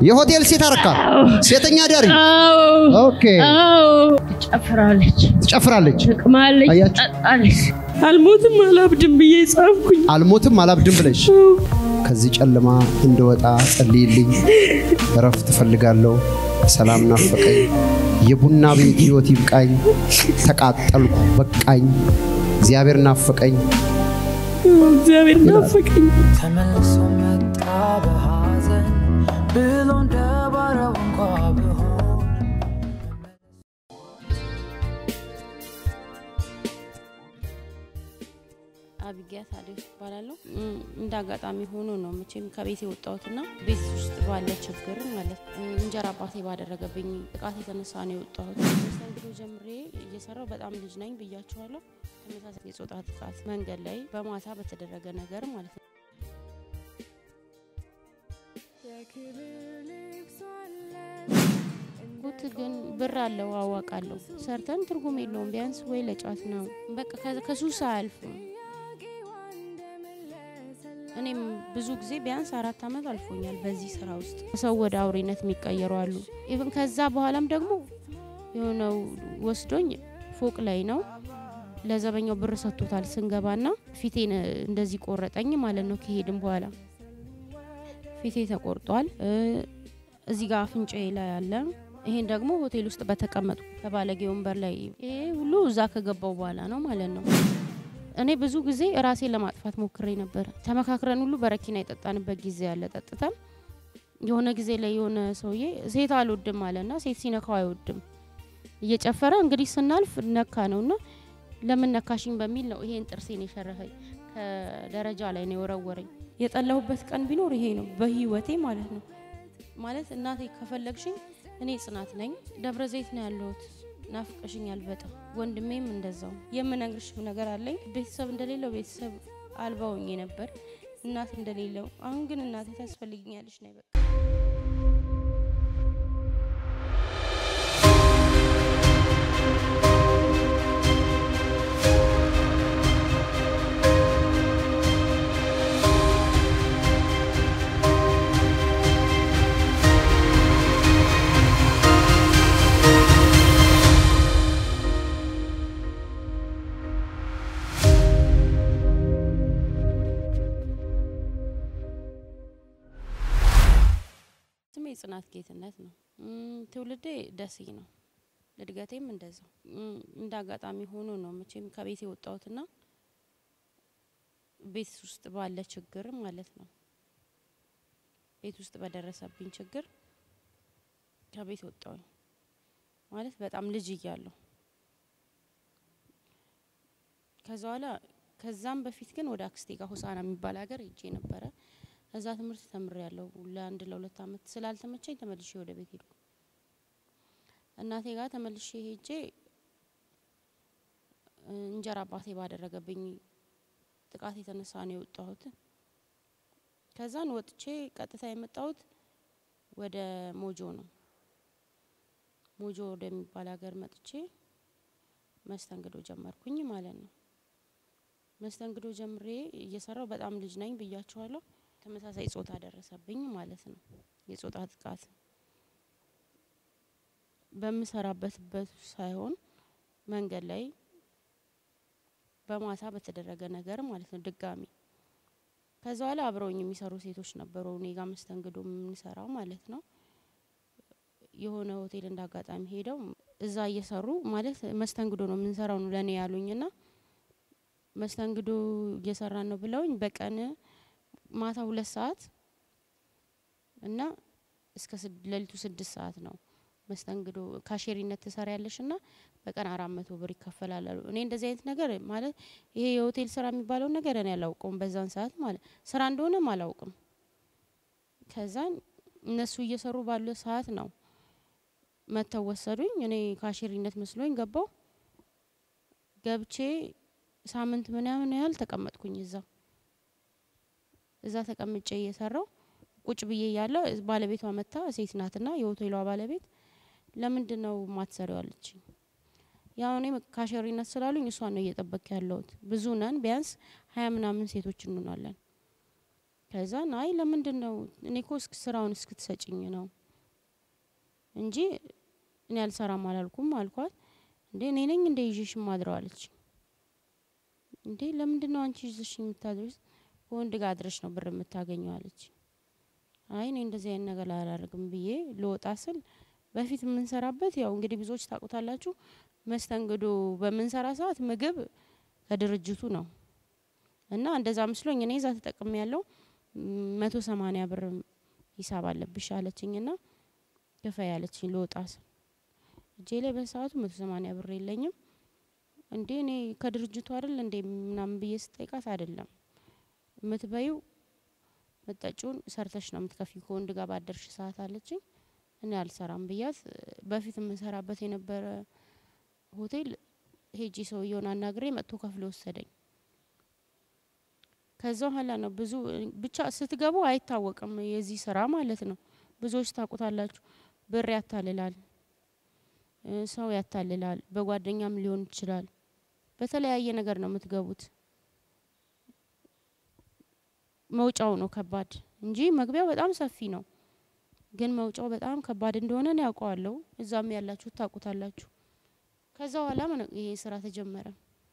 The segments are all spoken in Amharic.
የሆቴል ሴት አረካ ሴተኛ ዳሪ አዎ ኦኬ አዎ ትጨፍራለች፣ ትጨፍራለች። ትቅማለች፣ አያችሁ? ትጠጣለች። አልሞትም አላብድም ብዬ ጻፍኩኝ። አልሞትም አላብድም ብለሽ ከዚህ ጨለማ እንደወጣ ጸልይልኝ። እረፍት እፈልጋለሁ። ሰላም ናፈቀኝ። የቡና ቤት ህይወት ይብቃኝ። ተቃጠልኩ በቃኝ። እግዚአብሔር ናፈቀኝ። እግዚአብሔር ናፈቀኝ። ተመልሶ መጣ በሐዘን ብሎ እንደ ባሪያው እንኳ ብሆን አቢጊያ ታዲዮስ እባላለሁ። እም፣ እንደ አጋጣሚ ሆኖ ነው መቼም ከቤት የወጣሁትና ቤት ውስጥ ባለ ችግር ማለት እ፣ እንጀራ አባቴ ባደረገብኝ ጥቃት የተነሳ ነው የወጣሁት። መስተንግዶ ጀምሬ እየሰራው በጣም ልጅ ነኝ ብያችኋለሁ። ተመሳሳይ የጾታ ጥቃት መንገድ ላይ በማታ በተደረገ ነገር ማለት ነው። ጉት ግን ብር አለው አዋቃለሁ። ሰርተን ትርጉም የለውም። ቢያንስ ወይ ለጫት ነው በቃ ከ- ከሱስ አያልፍም። እኔም ብዙ ጊዜ ቢያንስ አራት ዓመት አልፎኛል በዚህ ስራ ውስጥ ሰው ወደ አውሬነት የሚቀየሩ አሉ። ኢቭን ከዛ በኋላም ደግሞ የሆነው ወስዶኝ ፎቅ ላይ ነው ለዘበኛው ብር ሰጥቶታል ስንገባና ፊቴን እንደዚህ ቆረጠኝ ማለት ነው። ከሄድም በኋላ ፊቴ ተቆርጧል። እ፣ እዚህ ጋር አፍንጫዬ ላይ አለ። ይሄን ደግሞ ሆቴል ውስጥ በተቀመጡ ከባለጌ ወንበር ላይ ይሄ ሁሉ እዛ ከገባው በኋላ ነው ማለት ነው። እኔ ብዙ ጊዜ ራሴን ለማጥፋት ሞክሬ ነበር። ተመካክረን ሁሉ በረኪና የጠጣንበት ጊዜ ያለ ጠጥተን የሆነ ጊዜ ላይ የሆነ ሰውዬ ሴት አልወድም አለና ሴት ሲነካው አይወድም እየጨፈረ እንግዲህ ስናልፍ ነካ ነውና ለምን ነካሽኝ በሚል ነው ይሄን ጥርሴን የሸረፈኝ ከደረጃ ላይ ነው የወረወረኝ። የጠላሁበት ቀን ቢኖር ይሄ ነው በህይወቴ ማለት ነው። ማለት እናቴ ከፈለግሽኝ እኔ ጽናት ነኝ፣ ደብረ ዘይት ነው ያለሁት፣ ናፍቀሽኛል በጣም ወንድሜም እንደዛው። የምነግርሽ ነገር አለኝ። ቤተሰብ እንደሌለው ቤተሰብ አልባ ሆኜ ነበር፣ እናት እንደሌለው። አሁን ግን እናቴ ታስፈልግኛለች ነው በቃ ስሜ ጽናት ጌትነት ነው። እም፣ ትውልዴ ደሴ ነው። እድገቴም እንደዛው እም፣ እንደ አጋጣሚ ሆኖ ነው መቼም ከቤት የወጣሁትና ቤት ውስጥ ባለ ችግር ማለት ነው። ቤት ውስጥ በደረሰብኝ ችግር ከቤት ወጣሁኝ ማለት በጣም ልጅ እያለሁ ከዛ በኋላ ከዛም በፊት ግን ወደ አክስቴ ጋር ሆሳና የሚባል ሀገር ሄጄ ነበረ። እዛ ትምህርት ተምሬ ያለው ለአንድ ለሁለት አመት ስላልተመቸኝ ተመልሼ ወደ ቤት ሄድኩ። እናቴ ጋር ተመልሼ ሄጄ እ፣ እንጀራ አባቴ ባደረገብኝ ጥቃት የተነሳ ነው የወጣሁት። ከዛን ወጥቼ ቀጥታ የመጣሁት ወደ ሞጆ ነው። ሞጆ ወደሚባል ሀገር መጥቼ መስተንግዶ ጀመርኩኝ ማለት ነው። መስተንግዶ ጀምሬ እየሰራው በጣም ልጅ ነኝ ብያችኋለሁ። ተመሳሳይ ጾታ ደረሰብኝ ማለት ነው። የጾታ ጥቃት በምሰራበት በት ሳይሆን መንገድ ላይ በማታ በተደረገ ነገር ማለት ነው። ድጋሚ ከዛ በኋላ አብረውኝ የሚሰሩ ሴቶች ነበሩ እኔ ጋር መስተንግዶ የምንሰራው ማለት ነው። የሆነ ሆቴል እንደ አጋጣሚ ሄደው እዛ እየሰሩ ማለት መስተንግዶ ነው የምንሰራው ነው ለእኔ ያሉኝና መስተንግዶ እየሰራን ነው ብለውኝ በቀን ማታ ሁለት ሰዓት እና እስከ ስድ- ሌሊቱ ስድስት ሰዓት ነው መስተንግዶ ካሼሪነት ትሰሪያለሽ እና በቀን አራት መቶ ብር ይከፈላል አሉ። እኔ እንደዚህ አይነት ነገር ማለት ይሄ የሆቴል ስራ የሚባለውን ነገር እኔ አላውቀውም በዛን ሰዓት ማለት ስራ እንደሆነም አላውቅም። ከዛን እነሱ እየሰሩ ባለ ሰዓት ነው መተው ወሰዱኝ። እኔ ካሼሪነት መስሎኝ ገባው። ገብቼ ሳምንት ምናምን ያህል ተቀመጥኩኝ እዛ እዛ ተቀምጬ እየሰራው ቁጭ ብዬ እያለ ባለቤቷ መታ ሴት ናትና የሆቴሏ ባለቤት ለምንድን ነው ማትሰሪው አለችኝ። ያው እኔ ካሸሪነት ስላሉኝ እሷን ነው እየጠበቅ ያለሁት። ብዙ ነን፣ ቢያንስ ሀያ ምናምን ሴቶች እንሆናለን። ከዛን አይ ለምንድን ነው እኔ እኮ እስክ ስራውን እስክትሰጭኝ ነው እንጂ እኔ አልሰራም አላልኩም አልኳት። እንዴ እኔ ነኝ እንደ ይዤሽ ማድረው አለች። እንዴ ለምንድን ነው አንቺ ይዘሽ የምታድረው? ከወንድ ጋር አድረሽ ነው ብር የምታገኘው አለች። አይ እኔ እንደዚህ አይነት ነገር አላደርግም ብዬ ልወጣ ስል በፊት የምንሰራበት ያው እንግዲህ ብዙዎች ታውቁታላችሁ፣ መስተንግዶ በምንሰራ ሰዓት ምግብ ከድርጅቱ ነው እና እንደዛ መስሎኝ እኔ እዛ ተጠቅሜ ያለው መቶ ሰማኒያ ብር ሂሳብ አለብሽ አለችኝ ና ክፈይ አለችኝ ልወጣ ስል እጄ ላይ በሰዓቱ መቶ ሰማኒያ ብር የለኝም። እንዴ እኔ ከድርጅቱ አይደል እንዴ ምናምን ብዬ ስጠይቃት አይደለም የምትበዩ መጠጪውን ሰርተሽ ነው የምትከፊ ከወንድ ጋር ባደርሽ ሰዓት አለችኝ። እኔ አልሰራም ብያት በፊት የምንሰራበት የነበረ ሆቴል ሄጂ ሰውየውን አናግሬ መጥቶ ከፍሎ ወሰደኝ። ከዛ በኋላ ነው ብዙ ብቻ ስትገቡ አይታወቅም የዚህ ስራ ማለት ነው። ብዙዎች ታውቁታላችሁ። ብር ያታልላል፣ ሰው ያታልላል፣ በጓደኛም ሊሆን ይችላል። በተለያየ ነገር ነው የምትገቡት። መውጫው ነው ከባድ እንጂ መግቢያው በጣም ሰፊ ነው። ግን መውጫው በጣም ከባድ እንደሆነ ነው ያውቀዋለሁ። እዛም ያላችሁ ታውቁታላችሁ። ከዛ በኋላ ይሄ ስራ ተጀመረ።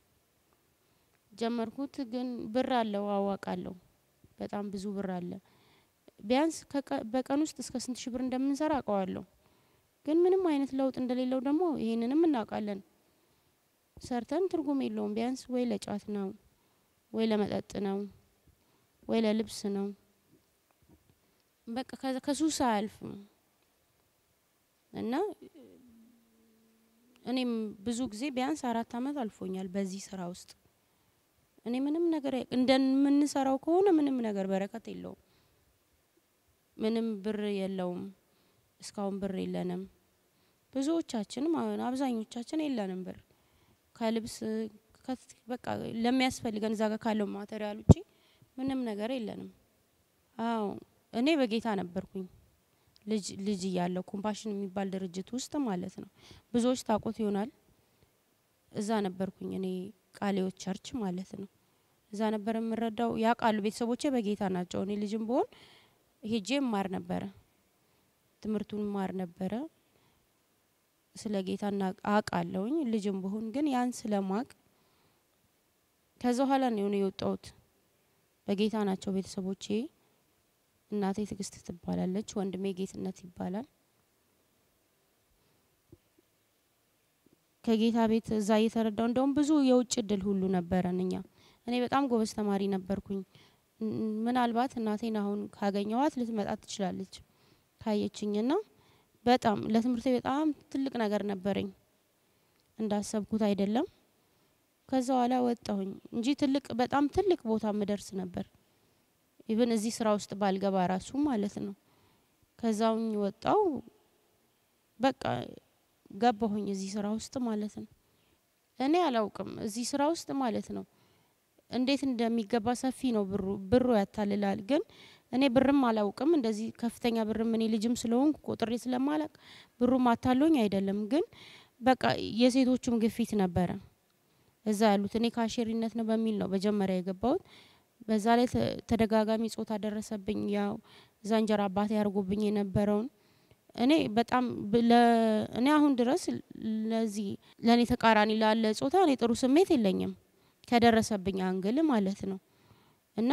ጀመርኩት። ግን ብር አለው አዋቃለሁ። በጣም ብዙ ብር አለ። ቢያንስ በቀን ውስጥ እስከ ስንት ሺህ ብር እንደምንሰራ አውቀዋለሁ። ግን ምንም አይነት ለውጥ እንደሌለው ደግሞ ይሄንንም እናውቃለን። ሰርተን ትርጉም የለውም። ቢያንስ ወይ ለጫት ነው ወይ ለመጠጥ ነው ወይ ለልብስ ነው። በቃ ከሱስ አያልፍም እና እኔም ብዙ ጊዜ ቢያንስ አራት አመት አልፎኛል በዚህ ስራ ውስጥ እኔ ምንም ነገር እንደምንሰራው ከሆነ ምንም ነገር በረከት የለውም። ምንም ብር የለውም። እስካሁን ብር የለንም። ብዙዎቻችንም አሁን አብዛኞቻችን የለንም ብር ከልብስ በቃ ለሚያስፈልገን እዛ ጋር ካለው ማቴሪያል ውጪ ምንም ነገር የለንም። አዎ እኔ በጌታ ነበርኩኝ ልጅ ልጅ እያለሁ ኮምፓሽን የሚባል ድርጅት ውስጥ ማለት ነው። ብዙዎች ታውቁት ይሆናል። እዛ ነበርኩኝ እኔ ቃሌዎች ቸርች ማለት ነው። እዛ ነበር የምረዳው። ያውቃሉ ቤተሰቦቼ በጌታ ናቸው። እኔ ልጅም ብሆን ሄጄ ማር ነበረ፣ ትምህርቱን ማር ነበረ። ስለ ጌታ አውቃለሁኝ። ልጅም ብሆን ግን ያን ስለማቅ ከዛ በኋላ ነው የሆነ የወጣሁት። በጌታ ናቸው ቤተሰቦቼ። እናቴ ትዕግስት ትባላለች፣ ወንድሜ ጌትነት ይባላል። ከጌታ ቤት እዛ እየተረዳው እንደውም ብዙ የውጭ እድል ሁሉ ነበረን እኛ። እኔ በጣም ጎበዝ ተማሪ ነበርኩኝ። ምናልባት እናቴን አሁን ካገኘዋት ልትመጣ ትችላለች ካየችኝና በጣም ለትምህርቴ በጣም ትልቅ ነገር ነበረኝ። እንዳሰብኩት አይደለም። ከዛ በኋላ ወጣሁኝ እንጂ ትልቅ በጣም ትልቅ ቦታ ምደርስ ነበር። ኢቭን እዚህ ስራ ውስጥ ባልገባ ራሱ ማለት ነው። ከዛውኝ ወጣው በቃ ገባሁኝ እዚህ ስራ ውስጥ ማለት ነው። እኔ አላውቅም እዚህ ስራ ውስጥ ማለት ነው እንዴት እንደሚገባ ሰፊ ነው ብሩ ብሩ ያታልላል። ግን እኔ ብርም አላውቅም እንደዚህ ከፍተኛ ብርም እኔ ልጅም ስለሆንኩ ቆጥሬ ስለማላቅ ብሩም አታሎኝ አይደለም። ግን በቃ የሴቶቹም ግፊት ነበረ እዛ ያሉት እኔ ካሼሪነት ነው በሚል ነው መጀመሪያ የገባሁት። በዛ ላይ ተደጋጋሚ ጾታ ደረሰብኝ። ያው እዛ እንጀራ አባቴ ያርጎብኝ የነበረውን እኔ በጣም እኔ አሁን ድረስ ለዚህ ለእኔ ተቃራኒ ላለ ጾታ እኔ ጥሩ ስሜት የለኝም ከደረሰብኝ አንግል ማለት ነው። እና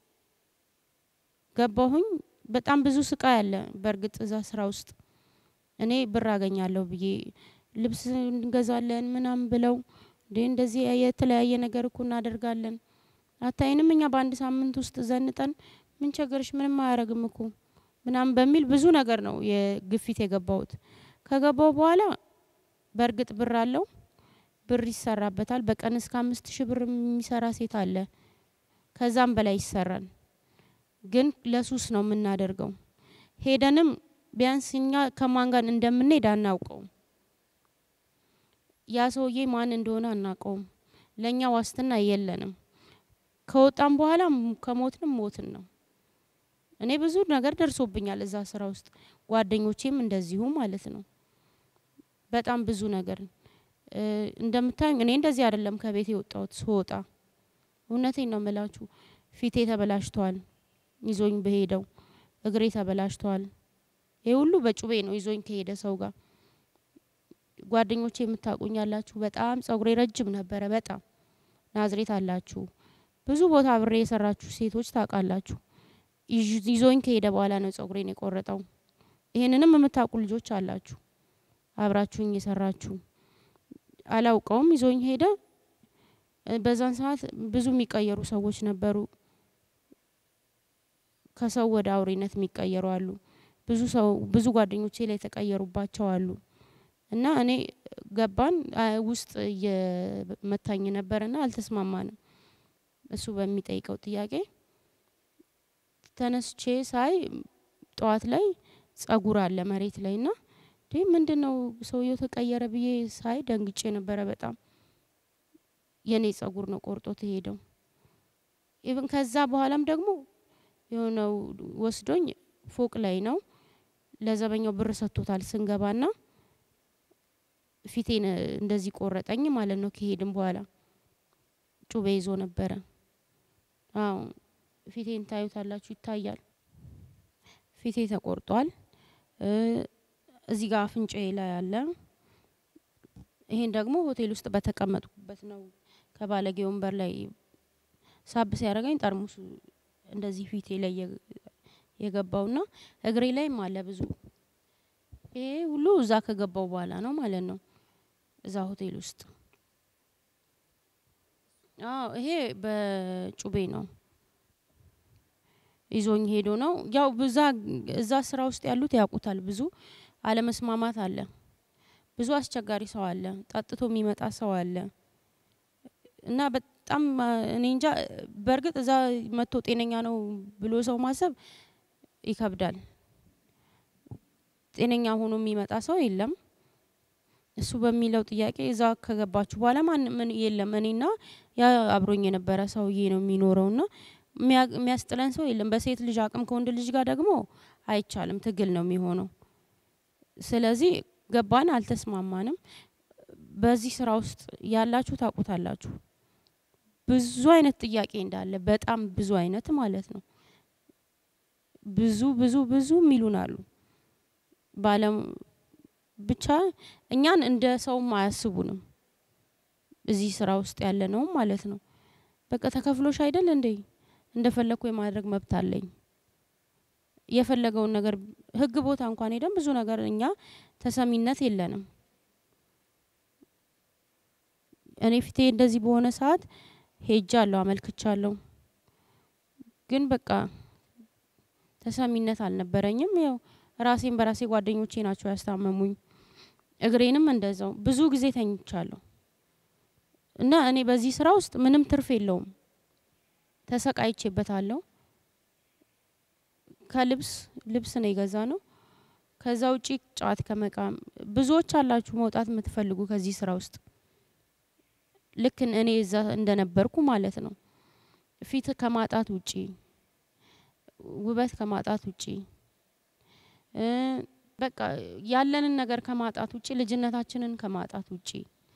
ገባሁኝ በጣም ብዙ ስቃይ አለ። በእርግጥ እዛ ስራ ውስጥ እኔ ብር አገኛለሁ ብዬ ልብስ እንገዛለን ምናምን ብለው እንዴ እንደዚህ የተለያየ ነገር እኮ እናደርጋለን። አታይንም እኛ በአንድ ሳምንት ውስጥ ዘንጠን ምን ቸገርሽ ምንም አያረግም እኮ ምናምን በሚል ብዙ ነገር ነው የግፊት የገባሁት። ከገባው በኋላ በእርግጥ ብር አለው ብር ይሰራበታል። በቀን እስከ አምስት ሺህ ብር የሚሰራ ሴት አለ። ከዛም በላይ ይሰራል። ግን ለሱስ ነው የምናደርገው። ሄደንም ቢያንስ እኛ ከማን ጋር እንደምንሄድ አናውቀውም። ያ ሰውዬ ማን እንደሆነ አናውቀውም። ለእኛ ዋስትና የለንም። ከወጣም በኋላ ከሞትንም ሞትን ነው። እኔ ብዙ ነገር ደርሶብኛል እዛ ስራ ውስጥ ጓደኞቼም እንደዚሁ ማለት ነው። በጣም ብዙ ነገር እንደምታዩኝ እኔ እንደዚህ አይደለም ከቤት የወጣሁት ስወጣ እውነቴን ነው የምላችሁ ፊቴ ተበላሽቷል። ይዞኝ በሄደው እግሬ ተበላሽቷል። ይህ ሁሉ በጩቤ ነው ይዞኝ ከሄደ ሰው ጋር። ጓደኞቼ የምታውቁኝ ያላችሁ በጣም ጸጉሬ ረጅም ነበረ። በጣም ናዝሬት አላችሁ ብዙ ቦታ አብሬ የሰራችሁ ሴቶች ታውቃላችሁ። ይዥ- ይዞኝ ከሄደ በኋላ ነው ጸጉሬን የቆረጠው። ይሄንንም የምታውቁ ልጆች አላችሁ አብራችሁኝ የሰራችሁ። አላውቀውም፣ ይዞኝ ሄደ። እ፣ በዛን ሰዓት ብዙ የሚቀየሩ ሰዎች ነበሩ። ከሰው ወደ አውሬነት የሚቀየሩ አሉ። ብዙ ሰው ብዙ ጓደኞቼ ላይ የተቀየሩባቸው አሉ። እና እኔ ገባን አ፣ ውስጥ እየመታኝ ነበርና አልተስማማንም። እሱ በሚጠይቀው ጥያቄ ተነስቼ ሳይ ጠዋት ላይ ጸጉር አለ መሬት ላይ ና እንዴ ምንድን ነው ሰውየው ተቀየረ ብዬ ሳይ ደንግጬ ነበረ በጣም የኔ ጸጉር ነው ቆርጦት ሄደው ኢቭን ከዛ በኋላም ደግሞ የሆነው ወስዶኝ ፎቅ ላይ ነው ለዘበኛው ብር ሰጥቶታል ስንገባና ፊቴን እንደዚህ ቆረጠኝ ማለት ነው ከሄድም በኋላ ጩቤ ይዞ ነበረ አዎ ፊቴን ታዩታላችሁ ይታያል ፊቴ ተቆርጧል እ፣ እዚህ ጋር አፍንጫዬ ላይ አለ ይሄን ደግሞ ሆቴል ውስጥ በተቀመጥኩበት ነው ከባለጌ ወንበር ላይ ሳብ ሲያደርገኝ ጠርሙሱ እንደዚህ ፊቴ ላይ የገ- የገባውና እግሬ ላይም አለ ብዙ ይሄ ሁሉ እዛ ከገባው በኋላ ነው ማለት ነው እዛ ሆቴል ውስጥ አዎ ይሄ በጩቤ ነው ይዞኝ ሄዶ ነው ያው ብዛ እዛ ስራ ውስጥ ያሉት ያውቁታል ብዙ አለመስማማት አለ ብዙ አስቸጋሪ ሰው አለ ጠጥቶ የሚመጣ ሰው አለ እና በጣም አ፣ እኔ እንጃ በእርግጥ እዛ መጥቶ ጤነኛ ነው ብሎ ሰው ማሰብ ይከብዳል ጤነኛ ሆኖ የሚመጣ ሰው የለም እሱ በሚለው ጥያቄ እዛ ከገባችሁ በኋላ ማን ምን የለም እኔና ያ አብሮኝ የነበረ ሰውዬ ነው የሚኖረው ና የሚያ- የሚያስጥለን ሰው የለም በሴት ልጅ አቅም ከወንድ ልጅ ጋር ደግሞ አይቻልም ትግል ነው የሚሆነው ስለዚህ ገባን አልተስማማንም በዚህ ስራ ውስጥ ያላችሁ ታውቁታላችሁ ብዙ አይነት ጥያቄ እንዳለ በጣም ብዙ አይነት ማለት ነው ብዙ ብዙ ብዙ የሚሉን አሉ ባለም ብቻ እኛን እንደ ሰውም አያስቡንም እዚህ ስራ ውስጥ ያለ ነውም ማለት ነው በቃ ተከፍሎሽ አይደል እንዴ እንደፈለግኩ የማድረግ መብት አለኝ የፈለገውን ነገር ህግ ቦታ እንኳን ሄደን ብዙ ነገር እኛ ተሰሚነት የለንም እኔ ፊቴ እንደዚህ በሆነ ሰዓት ሄጃለሁ አመልክቻለሁ ግን በቃ ተሰሚነት አልነበረኝም ያው ራሴን በራሴ ጓደኞቼ ናቸው ያስታመሙኝ እግሬንም እንደዛው ብዙ ጊዜ ተኝቻለሁ እና እኔ በዚህ ስራ ውስጥ ምንም ትርፍ የለውም ተሰቃይቼበታለሁ ከልብስ ልብስ ነው የገዛ ነው ከዛ ውጪ ጫት ከመቃም ብዙዎች አላችሁ መውጣት የምትፈልጉ ከዚህ ስራ ውስጥ ልክ እኔ እዛ እንደነበርኩ ማለት ነው ፊት ከማጣት ውጪ ውበት ከማጣት ውጪ እ፣ በቃ ያለንን ነገር ከማጣት ውጪ ልጅነታችንን ከማጣት ውጪ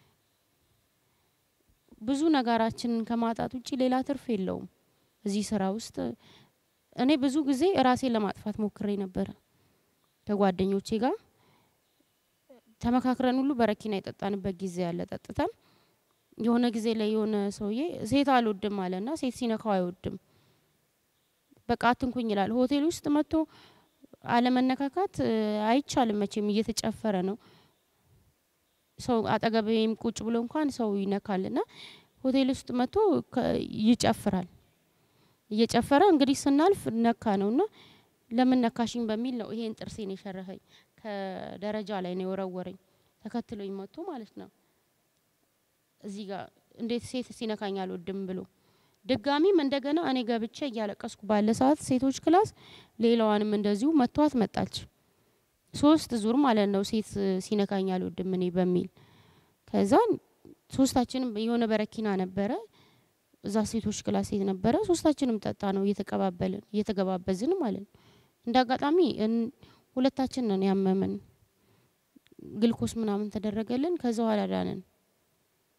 ብዙ ነገራችንን ከማጣት ውጪ ሌላ ትርፍ የለውም እዚህ ስራ ውስጥ እኔ ብዙ ጊዜ ራሴን ለማጥፋት ሞክሬ ነበረ ከጓደኞቼ ጋር ተመካክረን ሁሉ በረኪና የጠጣንበት ጊዜ ያለ ጠጥተን የሆነ ጊዜ ላይ የሆነ ሰውዬ ሴት አልወድም አለና ሴት ሲነካው አይወድም በቃ አትንኩኝ ይላል ሆቴል ውስጥ መጥቶ አለመነካካት እ፣ አይቻልም መቼም እየተጨፈረ ነው ሰው አጠገቤም ቁጭ ብሎ እንኳን ሰው ይነካል ና ሆቴል ውስጥ መጥቶ ከ- ይጨፍራል እየጨፈረ እንግዲህ ስናልፍ ነካ ነው ና ለምን ነካሽኝ በሚል ነው ይሄን ጥርሴን የሸረፈኝ ከደረጃ ላይ ነው የወረወረኝ ተከትሎኝ መጥቶ ማለት ነው እዚህ ጋር እንዴት ሴት ሲነካኝ አልወድም ብሎ ድጋሚም እንደገና እኔ ገብቼ እያለቀስኩ ባለ ሰዓት ሴቶች ክላስ ሌላዋንም እንደዚሁ መቷት መጣች ሶስት ዙር ማለት ነው ሴት ሲነካኝ አልወድም እኔ በሚል ከዛ ሶስታችንም የሆነ በረኪና ነበረ እዛ ሴቶች ክላስ ሴት ነበረ ሶስታችንም ጠጣ ነው እየተቀባበልን እየተገባበዝን ማለት ነው እንደ አጋጣሚ እን- ሁለታችን ነን ያመመን ግልኮስ ምናምን ተደረገልን ከዛ ኋላ ዳንን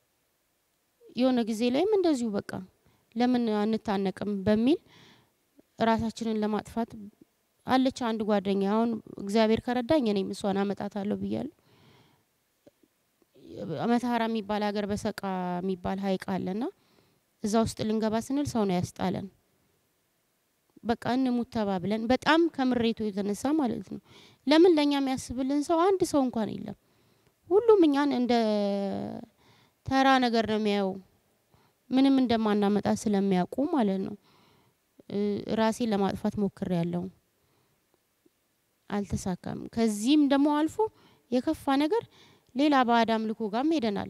የሆነ ጊዜ ላይም እንደዚሁ በቃ ለምን አንታነቅም በሚል ራሳችንን ለማጥፋት አለች አንድ ጓደኛ አሁን እግዚአብሔር ከረዳኝ እኔም እሷን አመጣታለሁ ብያለሁ። መተሃራ የሚባል ሀገር በሰቃ የሚባል ሀይቅ አለና እዛ ውስጥ ልንገባ ስንል ሰው ነው ያስጣለን። በቃ እንሙት ተባብለን በጣም ከምሬቱ የተነሳ ማለት ነው። ለምን ለእኛ የሚያስብልን ሰው አንድ ሰው እንኳን የለም። ሁሉም እኛን እንደ ተራ ነገር ነው የሚያየው። ምንም እንደማናመጣ ስለሚያውቁ ማለት ነው። እ ራሴን ለማጥፋት ሞክሬ ያለው አልተሳካም። ከዚህም ደግሞ አልፎ የከፋ ነገር ሌላ ባዕድ አምልኮ ጋርም ሄደናል።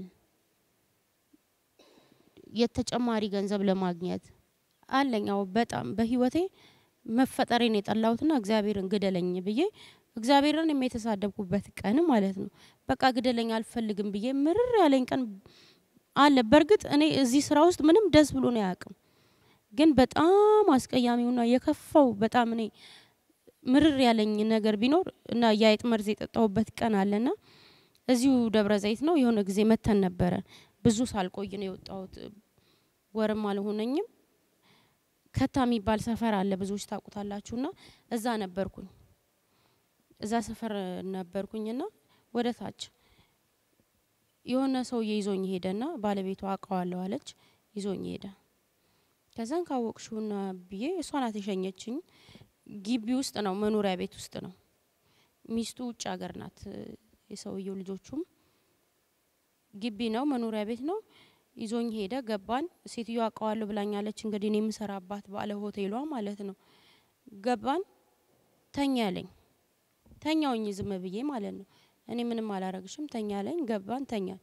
የተጨማሪ ገንዘብ ለማግኘት አለኛው በጣም በህይወቴ መፈጠሬን የጠላሁትና እግዚአብሔርን ግደለኝ ብዬ እግዚአብሔርን የተሳደብኩበት ቀን ማለት ነው። በቃ ግደለኝ አልፈልግም ብዬ ምርር ያለኝ ቀን አለ። በእርግጥ እኔ እዚህ ስራ ውስጥ ምንም ደስ ብሎ ነው አያውቅም። ግን በጣም አስቀያሚውና የከፋው በጣም እኔ ምርር ያለኝ ነገር ቢኖር እና የአይጥ መርዝ የጠጣሁበት ቀን አለና እዚሁ ደብረ ዘይት ነው የሆነ ጊዜ መተን ነበረ። ብዙ ሳልቆይ ነው የወጣሁት። ወርም አልሆነኝም። ከታ የሚባል ሰፈር አለ ብዙዎች ታውቁታላችሁና እዛ ነበርኩኝ። እዛ ሰፈር ነበርኩኝና ወደ ታች የሆነ ሰውዬ ይዞኝ ሄደና ባለቤቷ አውቀዋለሁ አለች። ይዞኝ ሄደ። ከዛን ካወቅሽውና ብዬ እሷ ናት የሸኘችኝ። ግቢ ውስጥ ነው መኖሪያ ቤት ውስጥ ነው። ሚስቱ ውጭ ሀገር ናት። የሰውየው ልጆቹም ግቢ ነው መኖሪያ ቤት ነው። ይዞኝ ሄደ። ገባን። ሴትዮ አውቀዋለሁ ብላኛለች። እንግዲህ እኔ የምሰራባት ባለ ሆቴሏ ማለት ነው። ገባን። ተኛ ያለኝ ተኛውኝ ዝም ብዬ ማለት ነው። እኔ ምንም አላረግሽም ተኛ ያለኝ ገባን። ተኛን።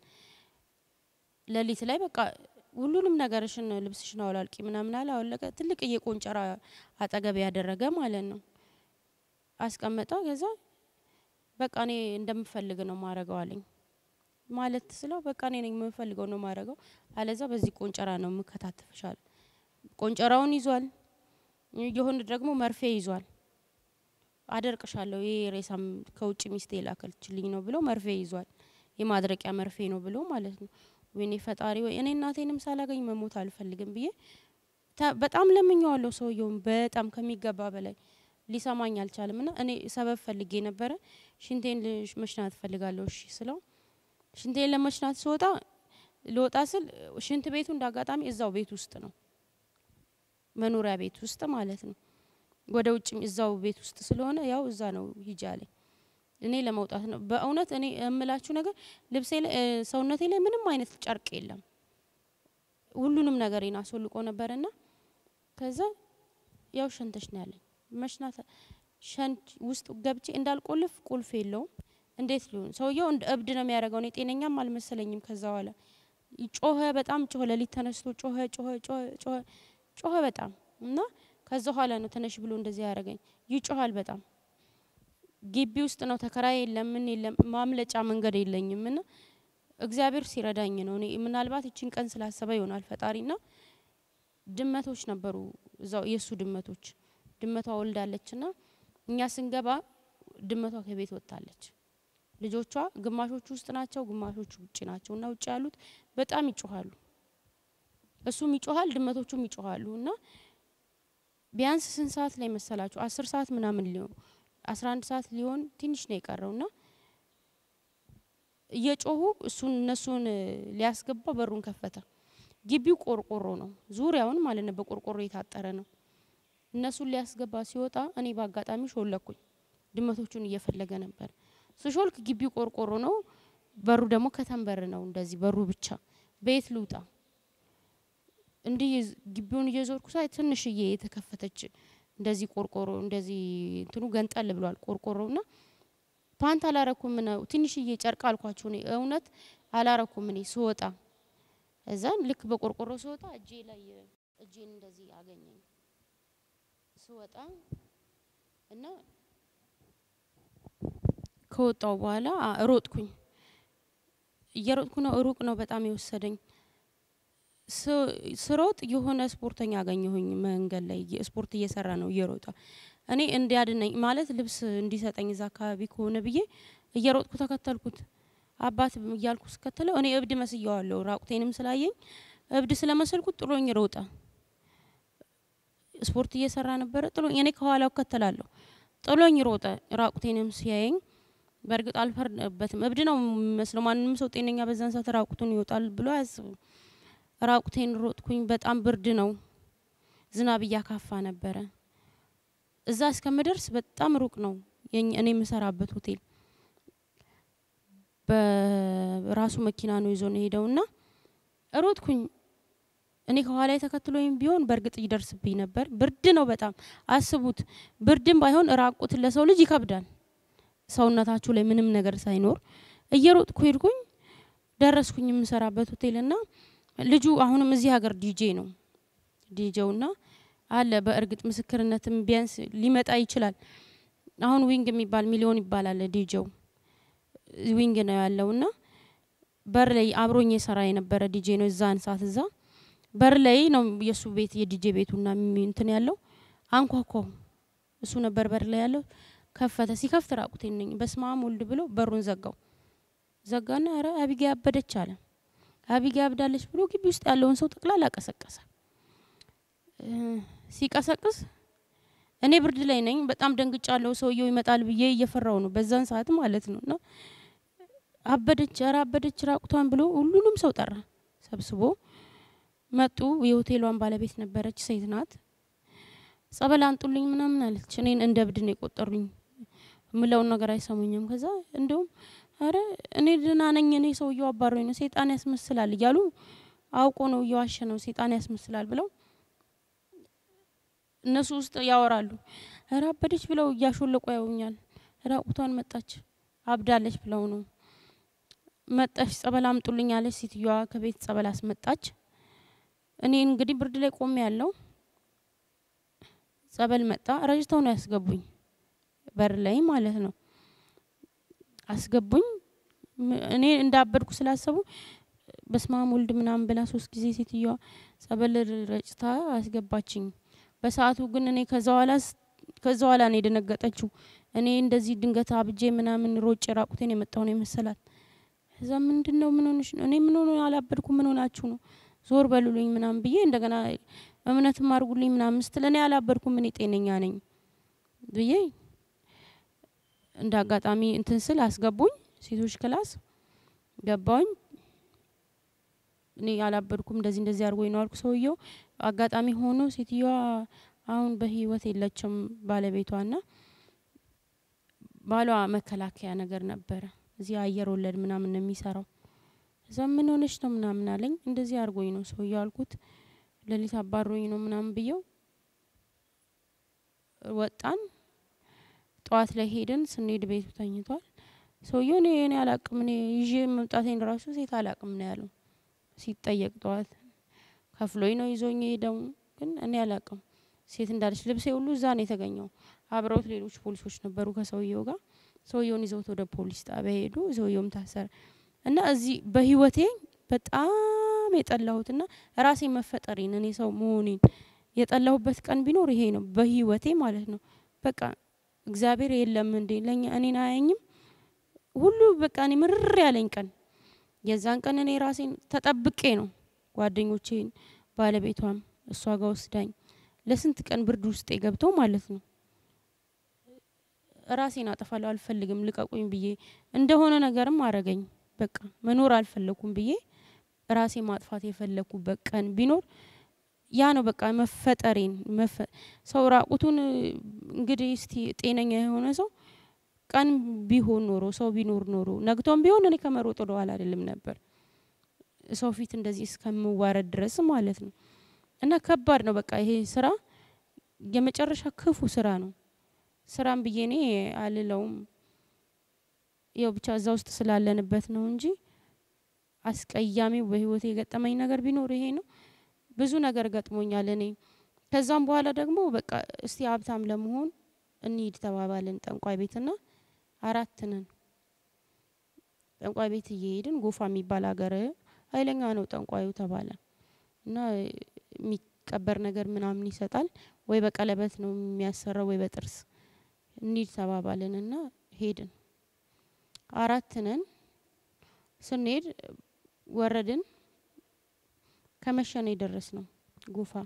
ሌሊት ላይ በቃ ሁሉንም ነገርሽን ልብስሽን አውላልቂ ምናምን አለ። አወለቀ። ትልቅዬ ቆንጨራ አጠገብ ያደረገ ማለት ነው። አስቀመጠ። ከዛ በቃ እኔ እንደምፈልግ ነው ማረገው አለኝ። ማለት ስለው በቃ እኔ ነኝ የምፈልገው ነው ማረገው፣ አለዛ በዚህ ቆንጨራ ነው የምከታተፍሻል። ቆንጨራውን ይዟል። የሆነ ደግሞ መርፌ ይዟል። አደርቅሻለሁ ይሄ ሬሳም ከውጭ ሚስቴ ላከልችልኝ ነው ብሎ መርፌ ይዟል። የማድረቂያ መርፌ ነው ብሎ ማለት ነው። ወይኔ ፈጣሪ ወይ እኔ እናቴንም ሳላገኝ መሞት አልፈልግም ብዬ በጣም ለምኘዋለሁ። ሰውየውን በጣም ከሚገባ በላይ ሊሰማኝ አልቻለም። ና እኔ ሰበብ ፈልጌ ነበረ። ሽንቴን መሽናት ፈልጋለሁ እሺ ስለው ሽንቴን ለመሽናት ስወጣ ልወጣ ስል ሽንት ቤቱ እንደ አጋጣሚ እዛው ቤት ውስጥ ነው፣ መኖሪያ ቤት ውስጥ ማለት ነው። ወደ ውጭም እዛው ቤት ውስጥ ስለሆነ ያው እዛ ነው ሂጂ አለኝ። እኔ ለመውጣት ነው በእውነት እኔ የምላችሁ ነገር ልብሴ ላይ ሰውነቴ ላይ ምንም አይነት ጨርቅ የለም። ሁሉንም ነገሬን አስወልቆ ነበርና ከዛ ያው ሸንተሽ ነው ያለኝ መሽናት ሸንት ውስጥ ገብቼ እንዳልቆልፍ ቁልፍ የለውም። እንዴት ሊሆን ሰውየው እንደ እብድ ነው የሚያደርገው። እኔ ጤነኛም አልመሰለኝም። ከዛ በኋላ ጮኸ፣ በጣም ጮኸ። ሌሊት ተነስቶ ጮኸ ጮኸ ጮኸ ጮኸ ጮኸ በጣም እና ከዛ በኋላ ነው ተነሽ ብሎ እንደዚህ ያደረገኝ። ይጮሃል በጣም ግቢ ውስጥ ነው ተከራይ የለም ምን የለም ማምለጫ መንገድ የለኝም። እና እግዚአብሔር ሲረዳኝ ነው እኔ ምናልባት እችን ቀን ስላሰበ ይሆናል ፈጣሪና ድመቶች ነበሩ እዛው የእሱ ድመቶች ድመቷ ወልዳለች ና እኛ ስንገባ ድመቷ ከቤት ወጥታለች። ልጆቿ ግማሾቹ ውስጥ ናቸው፣ ግማሾቹ ውጭ ናቸው። እና ውጭ ያሉት በጣም ይጮሃሉ። እሱም ይጮሃል፣ ድመቶቹም ይጮሃሉ። እና ቢያንስ ስንት ሰዓት ላይ መሰላችሁ? አስር ሰዓት ምናምን ሊሆን አስራ አንድ ሰዓት ሊሆን ትንሽ ነው የቀረው ና እየጮሁ እሱን እነሱን ሊያስገባ በሩን ከፈተ። ግቢው ቆርቆሮ ነው፣ ዙሪያውን ማለት ነው በቆርቆሮ የታጠረ ነው። እነሱን ሊያስገባ ሲወጣ እኔ በአጋጣሚ ሾለኩኝ። ድመቶቹን እየፈለገ ነበር። ስሾልክ ግቢው ቆርቆሮ ነው፣ በሩ ደግሞ ከተንበር ነው። እንደዚህ በሩ ብቻ ቤት ልውጣ እንዲህ ግቢውን እየዞርኩ ሳይ ትንሽዬ የተከፈተች እንደዚህ ቆርቆሮ እንደዚህ እንትኑ ገንጠል ብሏል ቆርቆሮ ና ፓንት አላረኩም ነው ትንሽዬ ጨርቅ አልኳቸው። እኔ እውነት አላረኩም እኔ ስወጣ እዛን ልክ በቆርቆሮ ስወጣ እጄ ላይ እጄን እንደዚህ አገኘኝ ስወጣ እና ከወጣው በኋላ ሮጥኩኝ። እየሮጥኩ ነው፣ ሩቅ ነው በጣም የወሰደኝ። ስሮጥ የሆነ ስፖርተኛ አገኘሁኝ መንገድ ላይ ስፖርት እየሰራ ነው እየሮጠ እኔ እንዲያድነኝ ማለት ልብስ እንዲሰጠኝ እዛ አካባቢ ከሆነ ብዬ እየሮጥኩ ተከተልኩት። አባት እያልኩ ስከተለው እኔ እብድ መስየዋለሁ። ራቁቴንም ስላየኝ እብድ ስለመሰልኩት ጥሎኝ ሮጠ። ስፖርት እየሰራ ነበረ። ጥሎኝ እኔ ከኋላው እከተላለሁ። ጥሎኝ ሮጠ። ራቁቴንም ሲያየኝ በእርግጥ አልፈርድበትም። እብድ ነው የሚመስለው። ማንም ሰው ጤነኛ በዛን ሰዓት ራቁቱን ይወጣል ብሎ አያስብም። ራቁቴን ሮጥኩኝ። በጣም ብርድ ነው። ዝናብ እያካፋ ነበረ። እዛ እስከምደርስ በጣም ሩቅ ነው የኝ- እኔ የምሰራበት ሆቴል። በራሱ መኪና ነው ይዞ ነው ሄደውና ሮጥኩኝ። እኔ ከኋላ ተከትሎኝ ቢሆን በእርግጥ ይደርስብኝ ነበር። ብርድ ነው በጣም አስቡት። ብርድም ባይሆን ራቁት ለሰው ልጅ ይከብዳል። ሰውነታችሁ ላይ ምንም ነገር ሳይኖር እየሮጥኩ ሄድኩኝ። ደረስኩኝ የምሰራበት ሆቴል እና ልጁ አሁንም እዚህ ሀገር ዲጄ ነው ዲጄው ና አለ በእርግጥ ምስክርነትም ቢያንስ ሊመጣ ይችላል። አሁን ዊንግ የሚባል ሚሊዮን ይባላል ዲጄው ዊንግ ነው ያለው ና በር ላይ አብሮኝ የሰራ የነበረ ዲጄ ነው። እዛን ሰዓት እዛ በር ላይ ነው የእሱ ቤት የዲጄ ቤቱና የሚ- እንትን ያለው አንኳኳው። እሱ ነበር በር ላይ ያለው። ከፈተ። ሲከፍት ራቁቴን ነኝ። በስመ አብ ወልድ ብሎ በሩን ዘጋው። ዘጋና ኧረ አቢጌ አበደች አለ። አቢጌ አብዳለች ብሎ ግቢ ውስጥ ያለውን ሰው ጠቅላላ ቀሰቀሰ። እ ሲቀሰቅስ እኔ ብርድ ላይ ነኝ። በጣም ደንግጫለሁ። ሰውየው ይመጣል ብዬ እየፈራው ነው በዛን ሰዓት ማለት ነው። እና አበደች፣ ኧረ አበደች ራቁቷን ብሎ ሁሉንም ሰው ጠራ ሰብስቦ መጡ። የሆቴሏን ባለቤት ነበረች፣ ሴት ናት። ጸበል አንጡልኝ ምናምን አለች። እኔን እንደ እብድ ነው የቆጠሩኝ። የምለውን ነገር አይሰሙኝም። ከዛ እንደውም አረ እኔ ደህና ነኝ፣ እኔ ሰውየው አባሮኝ ነው፣ ሴጣን ያስመስላል እያሉ አውቆ ነው እየዋሸ ነው፣ ሴጣን ያስመስላል ብለው እነሱ ውስጥ ያወራሉ። ኧረ አበደች ብለው እያሾለቁ ያውኛል። ራቁቷን መጣች አብዳለች ብለው ነው መጣች። ጸበል አምጡልኝ አለች ሴትዮዋ። ከቤት ጸበል አስመጣች። እኔ እንግዲህ ብርድ ላይ ቆሜ ያለው ጸበል መጣ። ረጅተው ነው ያስገቡኝ፣ በር ላይ ማለት ነው አስገቡኝ። ም- እኔ እንዳበድኩ ስላሰቡ በስመ አብ ወልድ ምናምን ብላ ሶስት ጊዜ ሴትዮዋ ጸበል ረጭታ አስገባችኝ። በሰዓቱ ግን እኔ ከዛ ኋላ ስ- ከዛ ኋላ ነው የደነገጠችው። እኔ እንደዚህ ድንገት አብጄ ምናምን ሮጬ ራቁቴን የመጣሁ ነው የመሰላት። እዛ ምንድን ነው ምን ሆነሽ ነው? እኔ ምን ሆነ አላበድኩ፣ ምን ሆናችሁ ነው? ዞር በሉልኝ ምናምን ብዬ እንደገና እምነትም አድርጉልኝ ምናምን ስትል እኔ አላበድኩም፣ እኔ ጤነኛ ነኝ ብዬ እንደ አጋጣሚ እንትን ስል አስገቡኝ። ሴቶች ክላስ ገባውኝ። እኔ አላበድኩም፣ እንደዚህ እንደዚህ አድርጎኝ ነው አልኩ። ሰውየው አጋጣሚ ሆኖ ሴትዮዋ አሁን በህይወት የለችም ባለቤቷ ና ባሏ መከላከያ ነገር ነበረ እዚህ አየር ወለድ ምናምን ነው የሚሰራው። እዛ ምን ሆነች ነው ምናምን አለኝ። እንደዚህ አድርጎኝ ነው ሰውየው አልኩት። ሌሊት አባሮኝ ነው ምናምን ብየው ወጣን። ጠዋት ላይ ሄድን። ስንሄድ ቤቱ ተኝቷል። ሰውየው እኔ እኔ አላቅም እኔ ይዤ መምጣቴን ራሱ ሴት አላቅም ነው ያለው ሲጠየቅ ጠዋት ከፍሎኝ ነው ይዞኝ ሄደው ግን እኔ አላቅም ሴት እንዳለች ልብሴ ሁሉ እዛ ነው የተገኘው። አብረውት ሌሎች ፖሊሶች ነበሩ ከሰውየው ጋር። ሰውየውን ይዘውት ወደ ፖሊስ ጣቢያ ሄዱ። ሰውየውም ታሰረ እና እዚህ በህይወቴ በጣም የጠላሁትና ራሴ መፈጠሬን እኔ ሰው መሆኔን የጠላሁበት ቀን ቢኖር ይሄ ነው። በህይወቴ ማለት ነው። በቃ እግዚአብሔር የለም እንዴ ለኛ እኔን አያኝም ሁሉ በቃ እኔ ምርር ያለኝ ቀን የዛን ቀን እኔ ራሴን ተጠብቄ ነው ጓደኞቼን ባለቤቷም እሷ ጋር ወስዳኝ ለስንት ቀን ብርድ ውስጥ ገብተው ማለት ነው ራሴን አጠፋለሁ አልፈልግም ልቀቁኝ ብዬ እንደሆነ ነገርም አረገኝ። በቃ መኖር አልፈለኩም ብዬ ራሴ ማጥፋት የፈለኩበት ቀን ቢኖር ያ ነው። በቃ መፈጠሬን መፈ- ሰው ራቁቱን እንግዲህ እስቲ ጤነኛ የሆነ ሰው ቀን ቢሆን ኖሮ ሰው ቢኖር ኖሮ ነግቶም ቢሆን እኔ ከመሮጥ ወደ ኋላ አይደለም ነበር ሰው ፊት እንደዚህ እስከምዋረድ ድረስ ማለት ነው። እና ከባድ ነው። በቃ ይሄ ስራ የመጨረሻ ክፉ ስራ ነው። ስራም ብዬ እኔ አልለውም። ያው ብቻ እዛ ውስጥ ስላለንበት ነው እንጂ አስቀያሚው በህይወቴ የገጠመኝ ነገር ቢኖር ይሄ ነው። ብዙ ነገር ገጥሞኛል እኔ ከዛም በኋላ ደግሞ በቃ እስቲ ሀብታም ለመሆን እንሂድ ተባባልን ጠንቋይ ቤትና አራት ነን። ጠንቋይ ቤት እየሄድን ጎፋ የሚባል ሀገር ኃይለኛ ነው ጠንቋዩ ተባለ እና የሚቀበር ነገር ምናምን ይሰጣል ወይ በቀለበት ነው የሚያሰራው ወይ በጥርስ እንሂድ ተባባልን እና ሄድን። አራት ነን። ስንሄድ ወረድን። ከመሸ ነው የደረስ ነው ጎፋ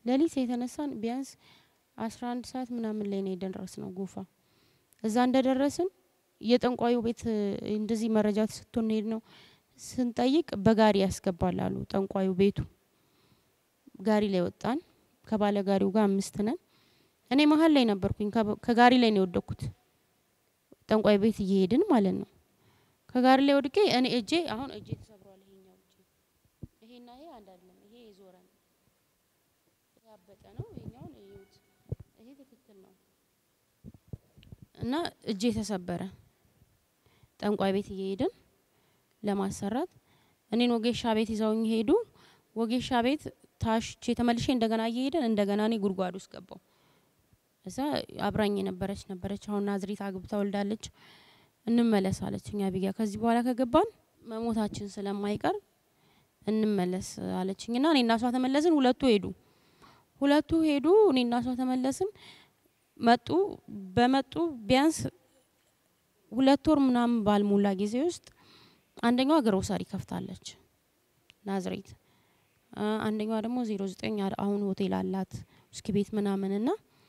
ሌሊት የተነሳን ቢያንስ አስራ አንድ ሰዓት ምናምን ላይ ነው የደረስ ነው ጎፋ። እዛ እንደደረስን የጠንቋዩ ቤት እ፣ እንደዚህ መረጃ ተሰጥቶን ሄድ ነው ስንጠይቅ በጋሪ ያስገባል አሉ ጠንቋዩ ቤቱ። ጋሪ ላይ ወጣን። ከባለ ጋሪው ጋር አምስት ነን። እኔ መሀል ላይ ነበርኩኝ። ከበ- ከጋሪ ላይ ነው የወደኩት። ጠንቋይ ቤት እየሄድን ማለት ነው። ከጋሪ ላይ ወድቄ እኔ እጄ አሁን እጄ ተሰብሯል። ይሄኛው እጄ ይሄና ይሄ አንድ አይደለም። ይሄ የዞረ ነው ያበጠ ነው። ይሄኛውን እዩት። ይሄ ትክክል ነው እና እጄ ተሰበረ። ጠንቋይ ቤት እየሄድን ለማሰራት እኔን ወጌሻ ቤት ይዘውኝ ሄዱ። ወጌሻ ቤት ታሽቼ ተመልሼ እንደገና እየሄድን እንደገና እኔ ጉድጓድ ውስጥ ገባው። እዛ አብራኝ የነበረች ነበረች አሁን ናዝሬት አግብታ ወልዳለች። እንመለስ አለችኝ አቢጊያ። ከዚህ በኋላ ከገባን መሞታችን ስለማይቀር እንመለስ አለችኝ እና እኔ እና እሷ ተመለስን። ሁለቱ ሄዱ ሁለቱ ሄዱ። እኔ እና እሷ ተመለስን። መጡ። በመጡ ቢያንስ ሁለት ወር ምናምን ባልሞላ ጊዜ ውስጥ አንደኛዋ ግሮሰሪ ከፍታለች ናዝሬት፣ አ፣ አንደኛዋ ደግሞ ዜሮ ዘጠኝ አሁን ሆቴል አላት እስኪ ቤት ምናምን እና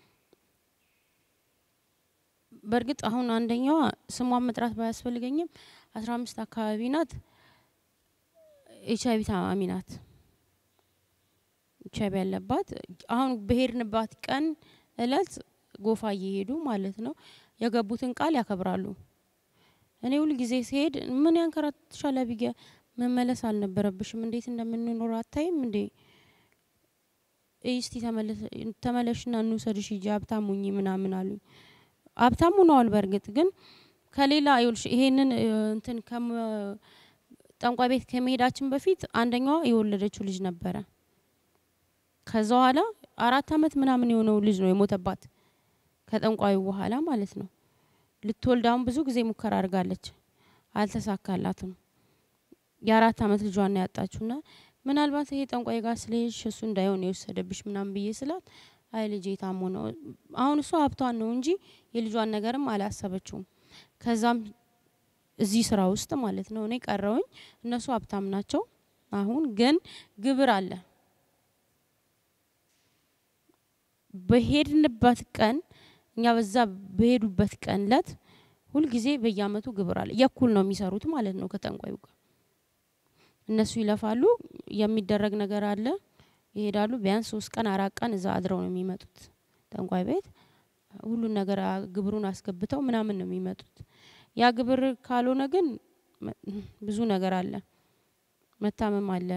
በእርግጥ አሁን አንደኛዋ ስሟን መጥራት ባያስፈልገኝም አስራ አምስት አካባቢ ናት። ኤች አይቪ ታማሚ ናት። ኤች አይቪ ያለባት አሁን በሄድንባት ቀን እለት ጎፋ እየሄዱ ማለት ነው የገቡትን ቃል ያከብራሉ። እኔ ሁል ጊዜ ሲሄድ ምን ያንከራትሻል አቢጊያ፣ መመለስ አልነበረብሽም። እንዴት እንደምንኖር አታይም እንዴ? እስቲ ተመለሽና እንውሰድሽ ሂጂ ሀብታም ሁኚ ምናምን አሉኝ። ሀብታም ሆነዋል። በእርግጥ ግን ከሌላ ይኸውልሽ ይሄንን እ፣ እንትን ከመ ጠንቋይ ቤት ከመሄዳችን በፊት አንደኛዋ የወለደችው ልጅ ነበረ። ከዛ በኋላ አራት አመት ምናምን የሆነው ልጅ ነው የሞተባት ከጠንቋዩ በኋላ ማለት ነው። ልትወልድ አሁን ብዙ ጊዜ ሙከራ አድርጋለች፣ አልተሳካላትም። የአራት አመት ልጇን ነው ያጣችሁና ምናልባት ይሄ ጠንቋይ ጋር ስለሄድሽ እሱ እንዳይሆን የወሰደብሽ ምናምን ብዬ ስላት አይ ልጄ ታሞ ነው። አሁን እሷ ሀብቷን ነው እንጂ የልጇን ነገርም አላሰበችውም። ከዛም እዚህ ስራ ውስጥ ማለት ነው እኔ ቀረውኝ። እነሱ ሀብታም ናቸው። አሁን ግን ግብር አለ። በሄድንበት ቀን እኛ በዛ በሄዱበት ቀን ለት ሁልጊዜ በየአመቱ ግብር አለ። የኩል ነው የሚሰሩት ማለት ነው ከጠንቋዩ ጋር እነሱ ይለፋሉ። የሚደረግ ነገር አለ። ይሄዳሉ። ቢያንስ ሶስት ቀን አራት ቀን እዛ አድረው ነው የሚመጡት ጠንቋይ ቤት ሁሉን ነገር አ- ግብሩን አስገብተው ምናምን ነው የሚመጡት። ያ ግብር ካልሆነ ግን መ- ብዙ ነገር አለ፣ መታመም አለ፣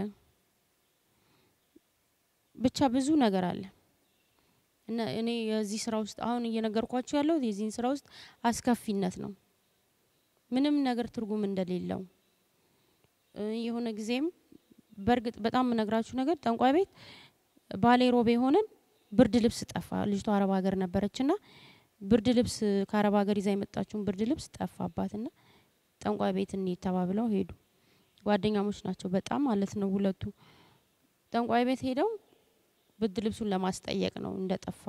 ብቻ ብዙ ነገር አለ እና እኔ የዚህ ስራ ውስጥ አሁን እየነገርኳቸው ያለሁት የዚህን ስራ ውስጥ አስከፊነት ነው፣ ምንም ነገር ትርጉም እንደሌለው እ፣ የሆነ ጊዜም በእርግጥ በጣም የምነግራችሁ ነገር ጠንቋይ ቤት ባሌ ሮቤ ሆነን ብርድ ልብስ ጠፋ። ልጅቷ አረብ ሀገር ነበረች ና ብርድ ልብስ ከአረብ ሀገር ይዛ የመጣችውን ብርድ ልብስ ጠፋባት ና ጠንቋይ ቤት እንሂድ ተባብለው ሄዱ። ጓደኛሞች ናቸው በጣም ማለት ነው ሁለቱ። ጠንቋይ ቤት ሄደው ብርድ ልብሱን ለማስጠየቅ ነው እንደ ጠፋ።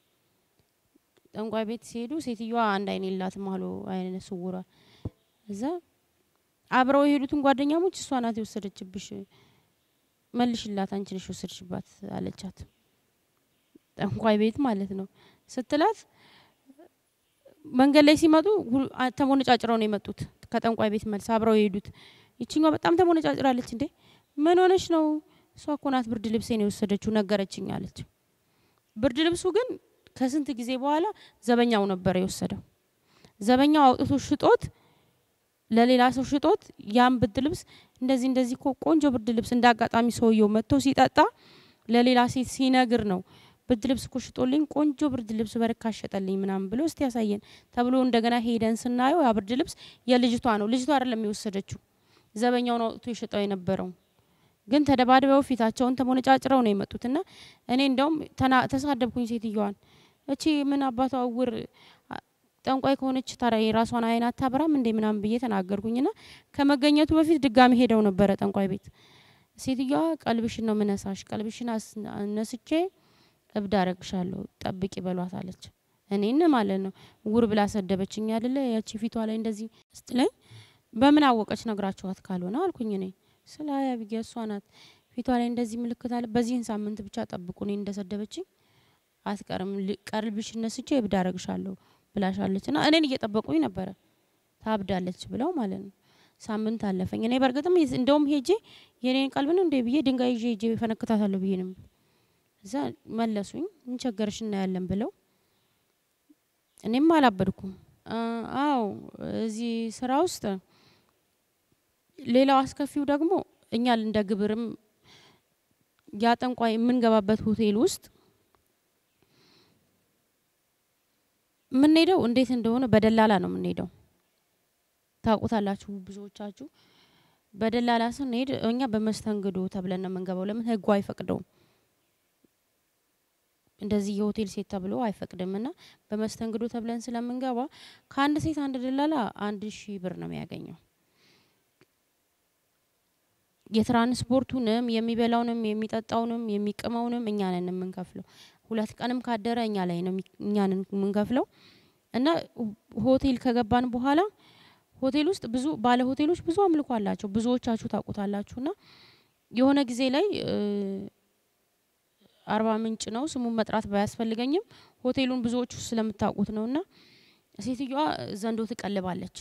ጠንቋይ ቤት ሲሄዱ ሴትዮዋ አንድ አይን የላትም አሉ አይነ ስውሯ። እዛ አብረው የሄዱትን ጓደኛሞች እሷ ናት የወሰደችብሽ መልሽላት አንቺ ነሽ የወሰድሽባት አለቻት። ጠንቋይ ቤት ማለት ነው ስትላት መንገድ ላይ ሲመጡ ሁሉ- አ- ተሞነጫጭረው ነው የመጡት ከጠንቋይ ቤት መልስ አብረው የሄዱት ይችኛዋ በጣም ተሞነጫጭራለች እንዴ ምን ሆነች ነው እሷ እኮ ናት ብርድ ልብሴን የወሰደችው ነገረችኝ አለች ብርድ ልብሱ ግን ከስንት ጊዜ በኋላ ዘበኛው ነበር የወሰደው ዘበኛው አውጥቶ ሽጦት ለሌላ ሰው ሽጦት ያን ብርድ ልብስ እንደዚህ እንደዚህ እኮ ቆንጆ ብርድ ልብስ እንደ አጋጣሚ ሰውየው መጥቶ ሲጠጣ ለሌላ ሴት ሲነግር ነው ብርድ ልብስ እኮ ሽጦልኝ ቆንጆ ብርድ ልብስ በርካሽ ሸጠልኝ ምናምን ብሎ እስቲ ያሳየን ተብሎ እንደገና ሄደን ስናየው ያ ብርድ ልብስ የልጅቷ ነው። ልጅቷ አይደለም የወሰደችው፣ ዘበኛው ነው አውጥቶ የሸጠው የነበረው። ግን ተደባድበው ፊታቸውን ተሞነጫጭረው ነው የመጡትና እኔ እንደውም ተና- ተሳደብኩኝ ሴትዮዋን። እቺ ምን አባቷ እውር አ- ጠንቋይ ከሆነች ታዲያ የራሷን አይን አታብራም እንዴ ምናምን ብዬ ተናገርኩኝና ከመገኘቱ በፊት ድጋሚ ሄደው ነበረ ጠንቋይ ቤት። ሴትዮዋ ቀልብሽን ነው ምነሳሽ፣ ቀልብሽን አስ- አነስቼ እብድ አረግሻለሁ ጠብቂ በሏት አለች። እኔን ማለት ነው ውር ብላ ሰደበችኝ አይደለ ያቺ ፊቷ ላይ እንደዚህ ስትለኝ በምን አወቀች ነግራችኋት ካልሆነ አልኩኝ እኔ ስለ አያብጌ እሷ ናት ፊቷ ላይ እንደዚህ ምልክት አለ። በዚህን ሳምንት ብቻ ጠብቁ፣ እኔ እንደሰደበችኝ አትቀርም፣ ል- ቀልብሽ ነስቼ እብድ አረግሻለሁ ብላሻለች እና እኔን እየጠበቁኝ ነበረ ታብዳለች ብለው ማለት ነው። ሳምንት አለፈኝ። እኔ በእርግጥም የስ- እንደውም ሄጄ የኔን ቀልብ ነው እንዴ ብዬ ድንጋይ ይዤ ሄጄ ፈነክታታለሁ ብዬ ነው። እዛ መለሱኝ። ምን ቸገርሽ እናያለን ብለው እኔም አላበድኩም። አ- አዎ እዚህ ስራ ውስጥ ሌላው አስከፊው ደግሞ እኛ እንደ ግብርም ያጠንቋይ የምንገባበት ሆቴል ውስጥ የምንሄደው እንዴት እንደሆነ በደላላ ነው የምንሄደው። ታውቁታላችሁ ብዙዎቻችሁ። በደላላ ስንሄድ እኛ በመስተንግዶ ተብለን ነው የምንገባው። ለምን ህጉ አይፈቅደውም። እንደዚህ የሆቴል ሴት ተብሎ አይፈቅድም እና በመስተንግዶ ተብለን ስለምንገባ ከአንድ ሴት አንድ ደላላ አንድ ሺህ ብር ነው የሚያገኘው። የትራንስፖርቱንም የሚበላውንም የሚጠጣውንም የሚቅመውንም እኛ ነን የምንከፍለው። ሁለት ቀንም ካደረ እኛ ላይ ነው የሚ- እኛ ነን የምንከፍለው እና ሆቴል ከገባን በኋላ ሆቴል ውስጥ ብዙ ባለ ሆቴሎች ብዙ አምልኮ አላቸው። ብዙዎቻችሁ ታውቁታላችሁ። እና የሆነ ጊዜ ላይ እ፣ አርባ ምንጭ ነው ስሙን መጥራት ባያስፈልገኝም ሆቴሉን ብዙዎቹ ስለምታውቁት ነው እና ሴትዮዋ ዘንዶ ትቀልባለች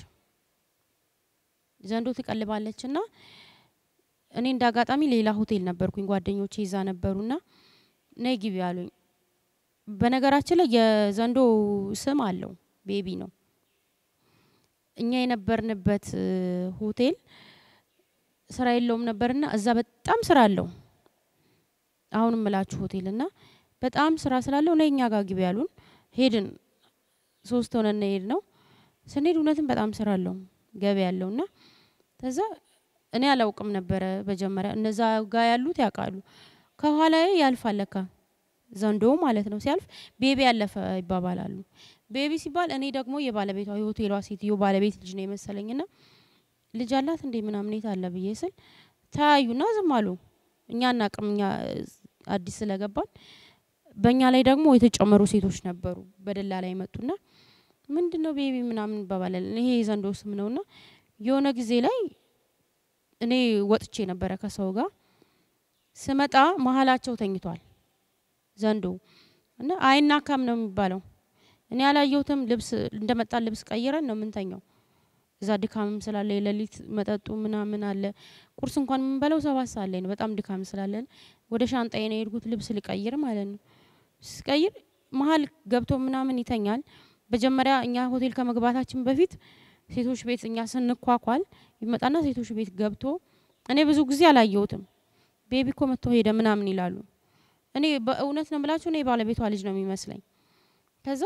ዘንዶ ትቀልባለች እና እኔ እንደ አጋጣሚ ሌላ ሆቴል ነበርኩኝ ጓደኞቼ ይዛ ነበሩና ነይ ግቢ አሉኝ። በነገራችን ላይ የዘንዶ ስም አለው ቤቢ ነው። እኛ የነበርንበት እ፣ ሆቴል ስራ የለውም ነበርና እዛ በጣም ስራ አለው። አሁን እምላችሁ ሆቴል እና በጣም ስራ ስላለው ነይ እኛ ጋር ግቢ ያሉን። ሄድን። ሶስት ሆነን ሄድ ነው ስንሄድ እውነትም በጣም ስራ አለው ገቢ ያለው እና ከዛ እኔ አላውቅም ነበረ መጀመሪያ። እነዛ ጋር ያሉት ያውቃሉ። ከኋላዬ ያልፋል ለካ ዘንዶ ማለት ነው። ሲያልፍ ቤቢ ያለፈ ይባባላሉ። ቤቢ ሲባል እኔ ደግሞ የባለቤቷ የሆቴሏ ሴትዮ ባለቤት ልጅ ነው የመሰለኝና ልጅ አላት እንዴ ምናምን የት አለ ብዬ ስል ተያዩና ዝም አሉ። እኛ እናቅም እኛ አዲስ ስለገባን በእኛ ላይ ደግሞ የተጨመሩ ሴቶች ነበሩ። በደላ ላይ መጡና ምንድን ነው ቤቢ ምናምን እንባባላለን። ይሄ የዘንዶ ስም ነውና የሆነ ጊዜ ላይ እኔ ወጥቼ ነበረ ከሰው ጋር ስመጣ መሀላቸው ተኝቷል ዘንዶ እና አይናካም ነው የሚባለው። እኔ ያላየሁትም ልብስ እንደመጣን ልብስ ቀይረን ነው የምንተኛው። እዛ ድካምም ስላለ የሌሊት መጠጡ ምናምን አለ። ቁርስ እንኳን የምንበለው ሰባት ሰዓት ላይ ነው። በጣም ድካም ስላለን ወደ ሻንጣዬ ነው የሄድኩት ልብስ ልቀይር ማለት ነው። ስቀይር መሀል ገብቶ ምናምን ይተኛል። መጀመሪያ እኛ ሆቴል ከመግባታችን በፊት ሴቶች ቤት እኛ ስንኳኳል ይመጣና ሴቶች ቤት ገብቶ እኔ ብዙ ጊዜ አላየሁትም። ቤቢ እኮ መጥቶ ሄደ ምናምን ይላሉ። እኔ በእውነት ነው የምላችሁ እኔ ባለቤቷ ልጅ ነው የሚመስለኝ። ከዛ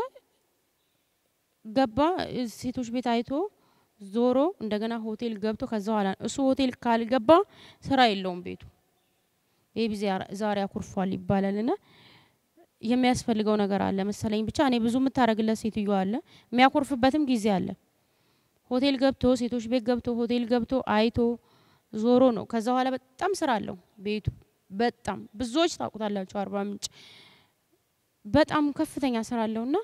ገባ እ፣ ሴቶች ቤት አይቶ ዞሮ እንደገና ሆቴል ገብቶ ከዛ ኋላ እሱ ሆቴል ካልገባ ስራ የለውም ቤቱ። ቤቢ ዛሬ- ዛሬ አኩርፏል ይባላል እና የሚያስፈልገው ነገር አለ መሰለኝ። ብቻ እኔ ብዙ የምታደርግለት ሴትዮ አለ፣ የሚያኮርፍበትም ጊዜ አለ። ሆቴል ገብቶ ሴቶች ቤት ገብቶ ሆቴል ገብቶ አይቶ ዞሮ ነው። ከዛ በኋላ በጣም ስራ አለው ቤቱ። በጣም ብዙዎች ታውቁታላችሁ። አርባ ምንጭ በጣም ከፍተኛ ስራ አለውና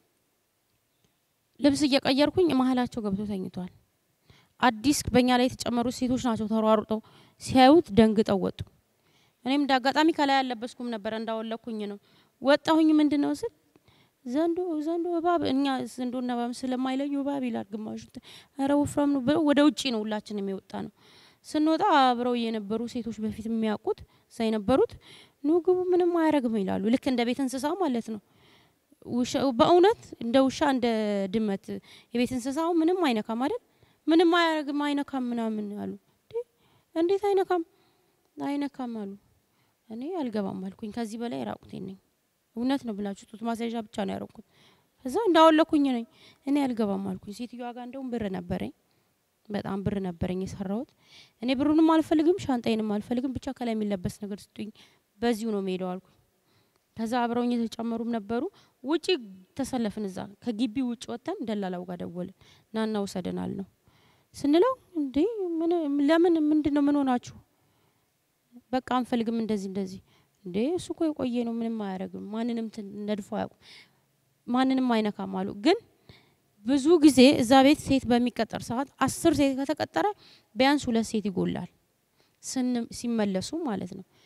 ልብስ እየቀየርኩኝ መሀላቸው ገብቶ ተኝቷል። አዲስ በእኛ ላይ የተጨመሩት ሴቶች ናቸው። ተሯሩጠው ሲያዩት ደንግጠው ወጡ። እኔም እንደ አጋጣሚ ከላይ ያለበስኩም ነበረ እንዳወለኩኝ ነው ወጣሁኝ። ምንድን ነው ስል ዘንዶ ዘንዶ እባብ፣ እኛ ዘንዶና እባብ ስለማይለዩ እባብ ይላል ግማሹ። ኧረ ወፍራም ነው ብለው ወደ ውጪ ነው ሁላችንም የወጣ ነው። ስንወጣ አብረው የነበሩ ሴቶች በፊት የሚያውቁት እዛ የነበሩት ኑ ግቡ፣ ምንም አያረግም ይላሉ። ልክ እንደ ቤት እንስሳ ማለት ነው። ውሻ በእውነት እንደ ውሻ እንደ ድመት የቤት እንስሳው ምንም አይነካም አይደል? ምንም አያረግም አይነካም ምናምን አሉ። እንዴ እንዴት አይነካም? አይነካም አሉ። እኔ አልገባም አልኩኝ። ከዚህ በላይ ራቁቴን ነኝ። እውነት ነው ብላችሁ ጡት ማስያዣ ብቻ ነው ያረኩት። ከዛ እንዳወለኩኝ ነኝ። እኔ አልገባም አልኩኝ። ሴትዮዋ ጋር እንደውም ብር ነበረኝ፣ በጣም ብር ነበረኝ የሰራሁት። እኔ ብሩንም አልፈልግም ሻንጣዬንም አልፈልግም፣ ብቻ ከላይ የሚለበስ ነገር ስጡኝ፣ በዚሁ ነው የምሄደው አልኩኝ። ከዛ አብረውኝ የተጨመሩም ነበሩ። ውጪ ተሰለፍን። እዛ ከግቢ ውጭ ወጥተን ደላላው ጋር ደወልን። ናና ውሰደናል ነው ስንለው፣ እንዴ ምን ለምን ምንድን ነው ምን ሆናችሁ? በቃ አንፈልግም እንደዚህ እንደዚህ። እንዴ እሱ እኮ የቆየ ነው ምንም አያደርግም፣ ማንንም ትን- ነድፎ አያውቁም፣ ማንንም አይነካም አሉ። ግን ብዙ ጊዜ እዛ ቤት ሴት በሚቀጠር ሰዓት አስር ሴት ከተቀጠረ ቢያንስ ሁለት ሴት ይጎላል፣ ስን ሲመለሱ ማለት ነው።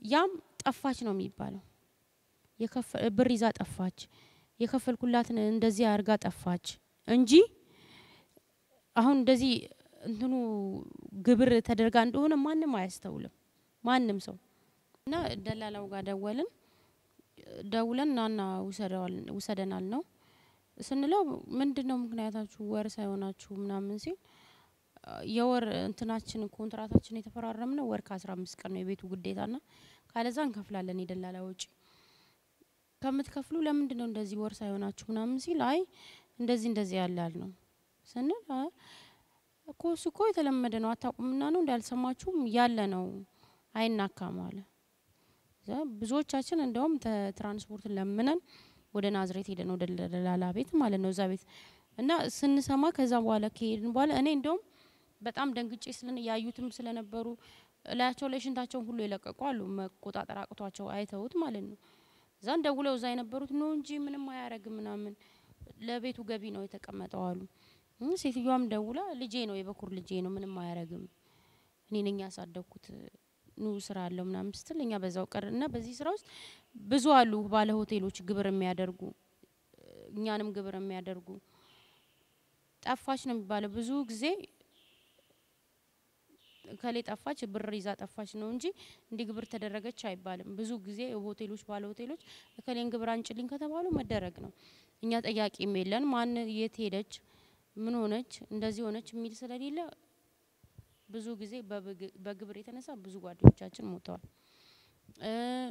ያም ጠፋች ነው የሚባለው። የከፈ- ብር ይዛ ጠፋች፣ የከፈልኩላትን እንደዚህ አድርጋ ጠፋች እንጂ አሁን እንደዚህ እንትኑ ግብር ተደርጋ እንደሆነ ማንም አያስተውልም። ማንም ሰው እና ደላላው ጋር ደወልን። ደውለን ናና ውሰደዋል- ውሰደናል ነው ስንለው ምንድን ነው ምክንያታችሁ ወር ሳይሆናችሁ ምናምን ሲል የወር እንትናችን ኮንትራታችን የተፈራረምነው ወር ከአስራ አምስት ቀን ነው የቤቱ ግዴታና ካለዛ እንከፍላለን የደላላ ወጪ ከምትከፍሉ ለምንድን ነው እንደዚህ ወር ሳይሆናችሁ ምናምን ሲል አይ እንደዚህ እንደዚህ ያላል ነው ስንል "አይ፣ እኮ እሱ እኮ የተለመደ ነው አታውቁምና ነው እንዳልሰማችሁም ያለ ነው አይናካም አለ። እዛ ብዙዎቻችን እንደውም ተ- ትራንስፖርትን ለምነን ወደ ናዝሬት ሄደን ወደ ደላላ ቤት ማለት ነው እዛ ቤት እና ስንሰማ ከዛ በኋላ ከሄድን በኋላ እኔ እንደውም በጣም ደንግጬ ስለን ያዩትም ስለነበሩ እላያቸው ላይ ሽንታቸውን ሁሉ የለቀቁ አሉ መቆጣጠር አቅቷቸው አይተውት ማለት ነው። እዛ ደውለው እዛ የነበሩት ነው እንጂ ምንም አያረግም ምናምን ለቤቱ ገቢ ነው የተቀመጠው አሉ። እም ሴትዮዋም ደውላ ልጄ ነው የበኩር ልጄ ነው ምንም አያረግም እኔ ነኝ ያሳደግኩት ኑ ስራ አለው ምናምን ስትል እኛ በዛው ቀር እና በዚህ ስራ ውስጥ ብዙ አሉ ባለ ሆቴሎች ግብር የሚያደርጉ እኛንም ግብር የሚያደርጉ ጠፋች ነው የሚባለው ብዙ ጊዜ ከሌ ጠፋች ብር ይዛ ጠፋች ነው እንጂ እንዲህ ግብር ተደረገች አይባልም። ብዙ ጊዜ ሆቴሎች ባለ ሆቴሎች እከሌን ግብር አንጭልኝ ከተባሉ መደረግ ነው። እኛ ጠያቂም የለን ማን የት ሄደች ምን ሆነች እንደዚህ ሆነች የሚል ስለሌለ ብዙ ጊዜ በብግ- በግብር የተነሳ ብዙ ጓደኞቻችን ሞተዋል። እ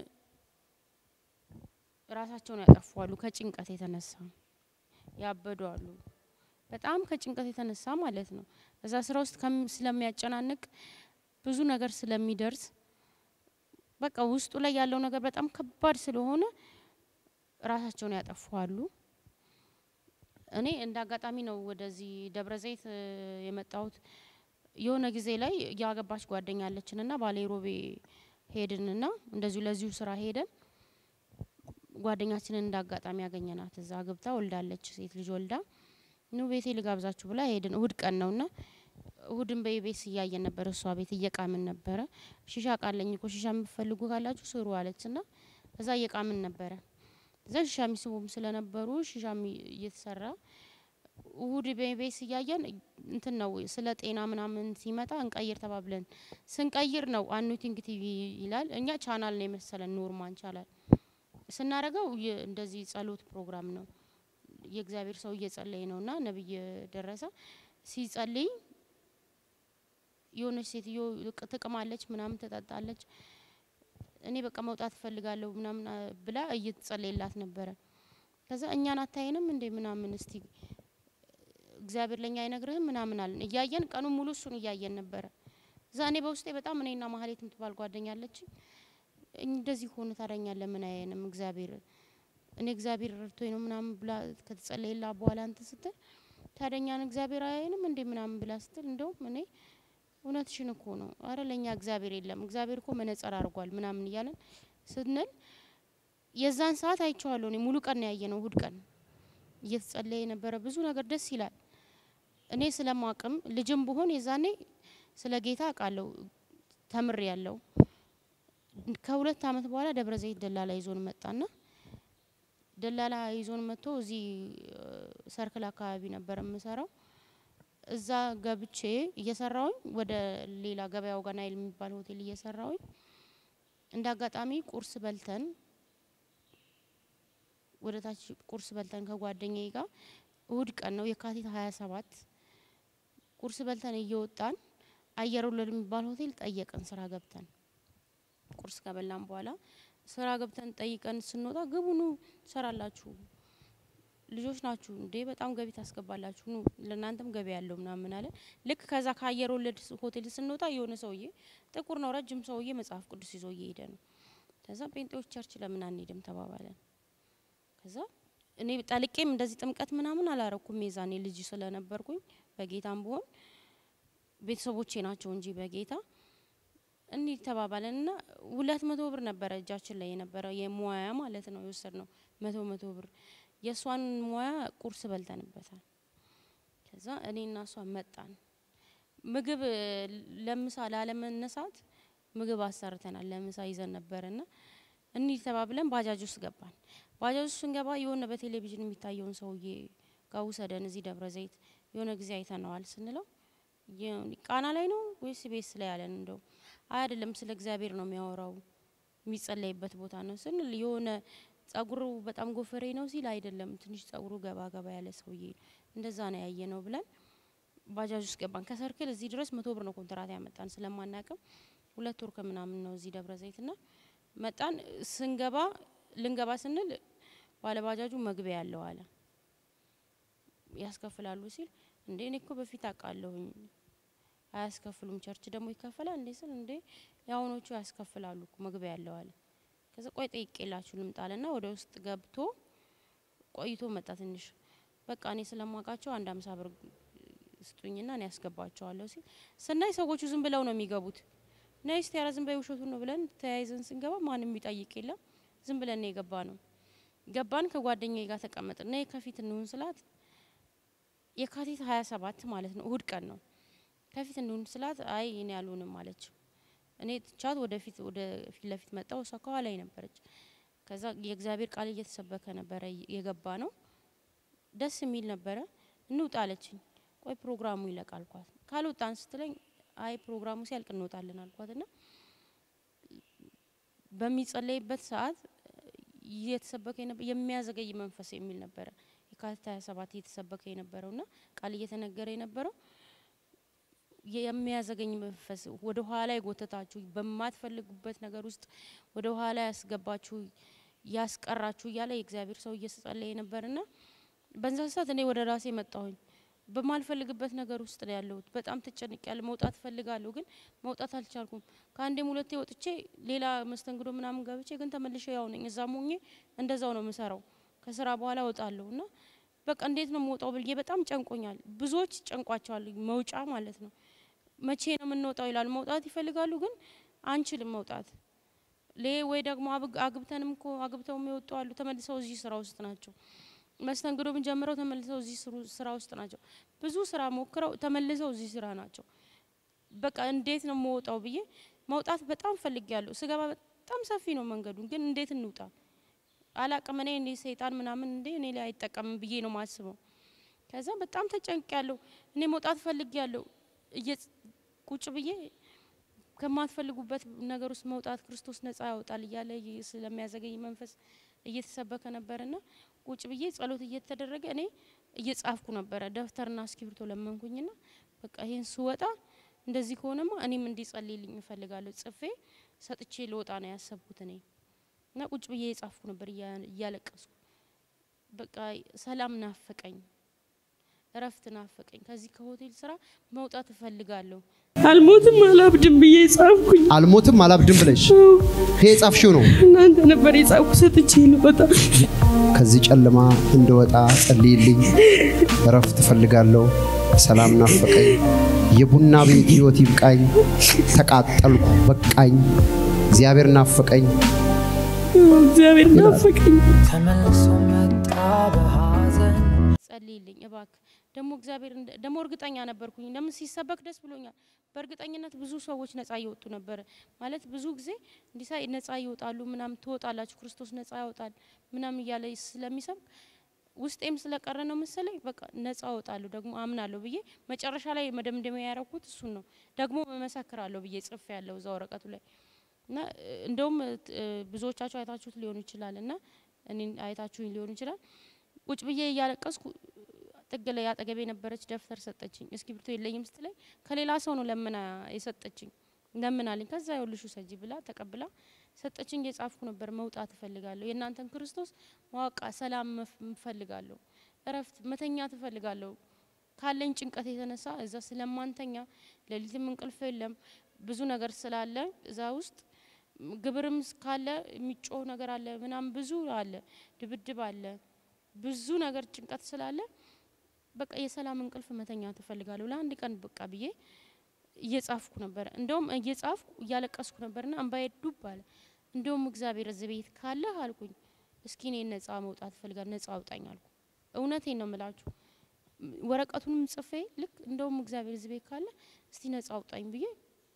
ራሳቸውን ያጠፋሉ ከጭንቀት የተነሳ ያበዱ አሉ። በጣም ከጭንቀት የተነሳ ማለት ነው። እዛ ስራ ውስጥ ከም- ስለሚያጨናንቅ ብዙ ነገር ስለሚደርስ በቃ ውስጡ ላይ ያለው ነገር በጣም ከባድ ስለሆነ ራሳቸውን ያጠፋሉ። እኔ እንደ አጋጣሚ ነው ወደዚህ ደብረ ዘይት እ የመጣሁት። የሆነ ጊዜ ላይ ያገባች ጓደኛ አለችንና ባሌ ሮቤ ሄድንና እንደዚሁ ለዚሁ ስራ ሄደን ጓደኛችንን እንደ አጋጣሚ ያገኘናት እዛ ገብታ ወልዳለች፣ ሴት ልጅ ወልዳ ኑ ቤቴ ልጋብዛችሁ ብላ ሄድን። እሁድ ቀን ነውና እሁድን በኢቤስ እያየን ነበር። እሷ ቤት እየቃምን ነበረ። ሺሻ ቃለኝ እኮ ሺሻ የምትፈልጉ ካላችሁ ስሩ አለችና እዛ እየቃምን ነበረ። እዛ ሺሻ የሚስቡም ስለነበሩ ሺሻ እየተሰራ እሁድ በኢቤስ እያየን እንትን ነው ስለ ጤና ምናምን ሲመጣ እንቀይር ተባብለን ስንቀይር ነው አኑቲንግ ቲቪ ይላል። እኛ ቻናል ነው የመሰለን ኖርማን ቻናል ስናረገው የ- እንደዚህ ጸሎት ፕሮግራም ነው። የእግዚአብሔር ሰው እየጸለየ ነው እና ነብይ ደረሰ ሲጸልይ የሆነች ሴትዮ ቅ- ትቅማለች፣ ምናምን ትጠጣለች። እኔ በቃ መውጣት እፈልጋለሁ ምናምን አ- ብላ እየተጸለየላት ነበረ። ከዛ እኛን አታይንም እንዴ ምናምን እስቲ እግዚአብሔር ለኛ አይነግርህም ምናምን አለን። እያየን ቀኑን ሙሉ እሱን እያየን ነበረ። እዛ እኔ በውስጤ በጣም እኔና ማህሌት የምትባል ጓደኛ አለችኝ እንደዚህ ሆነ ታዳኛ ለምን አያየንም እግዚአብሔር እኔ እግዚአብሔር ረድቶኝ ነው ምናምን ብላ ከተጸለየላ በኋላ እንትን ስትል ታደኛን እግዚአብሔር አያየንም እንዴ ምናምን ብላ ስትል እንደውም እኔ እውነትሽን እኮ ነው አረ ለእኛ እግዚአብሔር የለም እግዚአብሔር እኮ መነጸር አድርጓል ምናምን እያለን ስንል የዛን ሰዓት አይቼዋለሁ እኔ ሙሉ ቀን ነው ያየነው እሁድ ቀን እየተጸለየ የነበረ ብዙ ነገር ደስ ይላል እኔ ስለማቅም ልጅም ብሆን የዛኔ ስለ ጌታ አውቃለሁ ተምሬ ያለው ከሁለት አመት በኋላ ደብረ ዘይት ደላላ ይዞን መጣና ደላላ ይዞን መጥቶ እዚህ እ ሰርክል አካባቢ ነበር የምሰራው። እዛ ገብቼ እየሰራውኝ ወደ ሌላ ገበያው ጋር ናይል የሚባል ሆቴል እየሰራውኝ እንደ አጋጣሚ ቁርስ በልተን ወደ ታች ቁርስ በልተን ከጓደኛዬ ጋር እሁድ ቀን ነው የካቲት ሀያ ሰባት ቁርስ በልተን እየወጣን አየር ወለድ የሚባል ሆቴል ጠየቅን ስራ ገብተን ቁርስ ከበላን በኋላ ስራ ገብተን ጠይቀን ስንወጣ ግቡ ኑ ትሰራላችሁ፣ ልጆች ናችሁ እንዴ በጣም ገቢ ታስገባላችሁ፣ ኑ ለእናንተም ገቢ ያለው ምናምን አለ። ልክ ከዛ ከአየር ወለድ ስ- ሆቴል ስንወጣ የሆነ ሰውዬ ጥቁር ነው ረጅም ሰውዬ መጽሐፍ ቅዱስ ይዞ እየሄደ ነው። ከዛ ጴንጤዎች ቸርች ለምን አንሄድም ተባባለን። ከዛ እኔ ጠልቄም እንደዚህ ጥምቀት ምናምን አላረኩም የዛኔ ልጅ ስለነበርኩኝ በጌታም ብሆን ቤተሰቦቼ ናቸው እንጂ በጌታ እንሂድ ተባባለን እና ሁለት መቶ ብር ነበረ እጃችን ላይ የነበረ የሙያ ማለት ነው የወሰድ ነው መቶ መቶ ብር የእሷን ሙያ ቁርስ በልተንበታል። ከዛ እኔ እና እሷ መጣን። ምግብ እ ለምሳ ላለመነሳት ምግብ አሰርተናል ለምሳ ይዘን ነበረና እንሂድ ተባብለን ባጃጅ ውስጥ ገባን። ባጃጅ ውስጥ ስንገባ የሆነ በቴሌቪዥን የሚታየውን ሰውዬ ጋር ውሰደን እዚህ ደብረ ዘይት የሆነ ጊዜ አይተነዋል ስንለው የ- ቃና ላይ ነው ወይስ ቤስ ላይ ያለን እንደው አይ አይደለም ስለ እግዚአብሔር ነው የሚያወራው የሚጸለይበት ቦታ ነው ስንል የሆነ ጸጉሩ በጣም ጎፈሬ ነው ሲል አይደለም ትንሽ ጸጉሩ ገባ ገባ ያለ ሰውዬ እንደዛ ነው ያየ ነው ብለን ባጃጅ ውስጥ ገባን። ከሰርክል እዚህ ድረስ መቶ ብር ነው ኮንትራት ያመጣን ስለማናቅም ሁለት ወር ከምናምን ነው እዚህ ደብረ ዘይት ና መጣን። ስንገባ ልንገባ ስንል ባለባጃጁ መግቢያ ያለው አለ ያስከፍላሉ ሲል እንዴ እኔ እኮ በፊት አውቃለሁኝ አያስከፍሉም ቸርች ደግሞ ይከፈላል እንዴ ስል እንዴ የአሁኖቹ ያስከፍላሉ እኮ መግቢያ ያለው አለ። ከዛ ቆይ ጠይቄላችሁ ልምጣልና ወደ ውስጥ ገብቶ ቆይቶ መጣ ትንሽ በቃ እኔ ስለማውቃቸው አንድ አምሳ ብር ስጡኝና እኔ ያስገባቸዋለሁ ሲል ስናይ ሰዎቹ ዝም ብለው ነው የሚገቡት። ነይ እስቲ ኧረ ዝም በይ ውሸቱን ነው ብለን ተያይዘን ስንገባ ማንም የሚጠይቅ የለም። ዝም ብለን ነው የገባ ነው። ገባን ከጓደኛዬ ጋር ተቀመጥን። ነይ ከፊት እንሁን ስላት የካቲት ሀያ ሰባት ማለት ነው እሁድ ቀን ነው። ከፊት እንሁን ስላት አይ እኔ አልሆንም አለች። እኔ ትቻት ወደፊት ወደ ፊት ለፊት መጣው። እሷ ከኋላዬ ነበረች። ከዛ የእግዚአብሔር ቃል እየተሰበከ ነበረ የገባ ነው። ደስ የሚል ነበረ። እንውጣ አለችኝ። ቆይ ፕሮግራሙ ይለቅ አልኳት። ካልወጣን ስትለኝ አይ ፕሮግራሙ ሲያልቅ እንወጣለን አልኳት ና በሚጸለይበት ሰዓት እየተሰበከ የነበ- የሚያዘገይ መንፈስ የሚል ነበረ። የካቲት ሀያ ሰባት እየተሰበከ የነበረው ና ቃል እየተነገረ የነበረው የሚያዘገኝ መንፈስ ወደ ኋላ የጎተታችሁ በማትፈልጉበት ነገር ውስጥ ወደ ኋላ ያስገባችሁ ያስቀራችሁ እያለ የእግዚአብሔር ሰው እየጸለየ ነበርና በዛ ሰዓት እኔ ወደ ራሴ መጣሁኝ። በማልፈልግበት ነገር ውስጥ ነው ያለሁት። በጣም ተጨንቅ ያለ መውጣት ፈልጋለሁ፣ ግን መውጣት አልቻልኩም። ከአንዴም ሁለቴ ወጥቼ ሌላ መስተንግዶ ምናምን ገብቼ ግን ተመልሼ ያው ነኝ። እዛም ሆኜ እንደዛው ነው የምሰራው። ከስራ በኋላ እወጣለሁ እና በቃ እንዴት ነው የምወጣው ብዬ በጣም ጨንቆኛል። ብዙዎች ጨንቋቸዋል፣ መውጫ ማለት ነው። መቼ ነው የምንወጣው ይላሉ። መውጣት ይፈልጋሉ፣ ግን አንችልም መውጣት ሌ ወይ ደግሞ አብግ- አግብተንም እኮ አግብተው የሚወጡ አሉ። ተመልሰው እዚህ ስራ ውስጥ ናቸው። መስተንግዶ ምን ጀምረው ተመልሰው እዚህ ስሩ- ስራ ውስጥ ናቸው። ብዙ ስራ ሞክረው ተመልሰው እዚህ ስራ ናቸው። በቃ እንዴት ነው የምወጣው ብዬ መውጣት በጣም ፈልጊያለሁ። ስገባ በጣም ሰፊ ነው መንገዱ፣ ግን እንዴት እንውጣ አላቅም። እኔ እኔ ሰይጣን ምናምን እንዴ እኔ ላይ አይጠቀምም ብዬ ነው ማስበው። ከዛ በጣም ተጨንቅ ያለሁ እኔ መውጣት ፈልጊያለሁ። እየ- ቁጭ ብዬ ከማትፈልጉበት ነገር ውስጥ መውጣት ክርስቶስ ነጻ ያወጣል እያለ ይ- ስለሚያዘገኝ መንፈስ እየተሰበከ ነበርና ቁጭ ብዬ ጸሎት እየተደረገ እኔ እየጻፍኩ ነበረ። ደብተርና እስክሪብቶ ለመንኩኝና በቃ ይህን ስወጣ እንደዚህ ከሆነማ እኔም እንዲጸልይልኝ እፈልጋለሁ ጽፌ ሰጥቼ ልወጣ ነው ያሰብኩት እኔ እና ቁጭ ብዬ የጻፍኩ ነበር እያ- እያለቀስኩ በቃ ሰላም ናፈቀኝ፣ እረፍት ናፈቀኝ። ከዚህ ከሆቴል ስራ መውጣት እፈልጋለሁ። አልሞትም አላብድም ብዬ ጻፍኩኝ። አልሞትም አላብድም ብለሽ ይሄ የጻፍሽው ነው። እናንተ ነበር የጻፍኩ ሰጥቼ ልወጣ ከዚህ ጨለማ እንደወጣ ጸልይልኝ፣ እረፍት እፈልጋለሁ፣ ሰላም ናፈቀኝ፣ የቡና ቤት ህይወት ይብቃኝ፣ ተቃጠልኩ በቃኝ፣ እግዚአብሔር ናፈቀኝ። እግዚአብሔር ናፈቀኝ። ተመልሶ መጣ በሐዘን ጸልይልኝ እባክ። ደግሞ እግዚአብሔር እንደ- ደግሞ እርግጠኛ ነበርኩኝ። ለምን ሲሰበክ ደስ ብሎኛል። በእርግጠኝነት ብዙ ሰዎች ነጻ እየወጡ ነበረ። ማለት ብዙ ጊዜ እንዲህ ሳይ ነጻ ይወጣሉ ምናምን ትወጣላችሁ፣ ክርስቶስ ነጻ ያወጣል ምናምን እያለ ስለሚሰብክ ውስጤም ስለቀረ ነው መሰለኝ በቃ ነጻ እወጣለሁ ደግሞ አምናለሁ ብዬ መጨረሻ ላይ መደምደሚያ ያረኩት እሱን ነው። ደግሞ መመሰክራለሁ ብዬ ጽፌ ያለው እዛ ወረቀቱ ላይ እና እ፣ እንደውም እ፣ ብዙዎቻችሁ አይታችሁት ሊሆኑ ይችላል እና እኔን አይታችሁኝ ሊሆኑ ይችላል ቁጭ ብዬ እያለቀስኩ ጥግ ላይ አጠገቤ የነበረች ደብተር ሰጠችኝ። እስክሪብቶ የለኝም ስትለኝ ከሌላ ሰው ነው ለምና የሰጠችኝ። ለምናልኝ ከዛ ይኸውልሽ ውሰጂ ብላ ተቀብላ ሰጠችኝ። የጻፍኩ ነበር መውጣት እፈልጋለሁ፣ የእናንተን ክርስቶስ ማወቃ ሰላም መፍ- እፈልጋለሁ፣ እረፍት መተኛት እፈልጋለሁ። ካለኝ ጭንቀት የተነሳ እዛ ስለማንተኛ ሌሊትም እንቅልፍ የለም ብዙ ነገር ስላለ እዛ ውስጥ ግብርም ካለ የሚጮህ ነገር አለ ምናምን ብዙ አለ፣ ድብድብ አለ ብዙ ነገር ጭንቀት ስላለ በቃ የሰላም እንቅልፍ መተኛ ትፈልጋለሁ ለአንድ ቀን በቃ ብዬ እየጻፍኩ ነበር። እንደውም እየጻፍኩ እያለቀስኩ ነበርና እንባዬ ዱብ አለ። እንደውም እግዚአብሔር እዚህ ቤት ካለ አልኩኝ፣ እስኪ እኔ ነጻ መውጣት እፈልጋለሁ፣ ነጻ አውጣኝ አልኩ። እውነቴን ነው የምላችሁ። ም- ወረቀቱንም ጽፌ ልክ እንደውም እግዚአብሔር እዚህ ቤት ካለ እስቲ ነጻ አውጣኝ ብዬ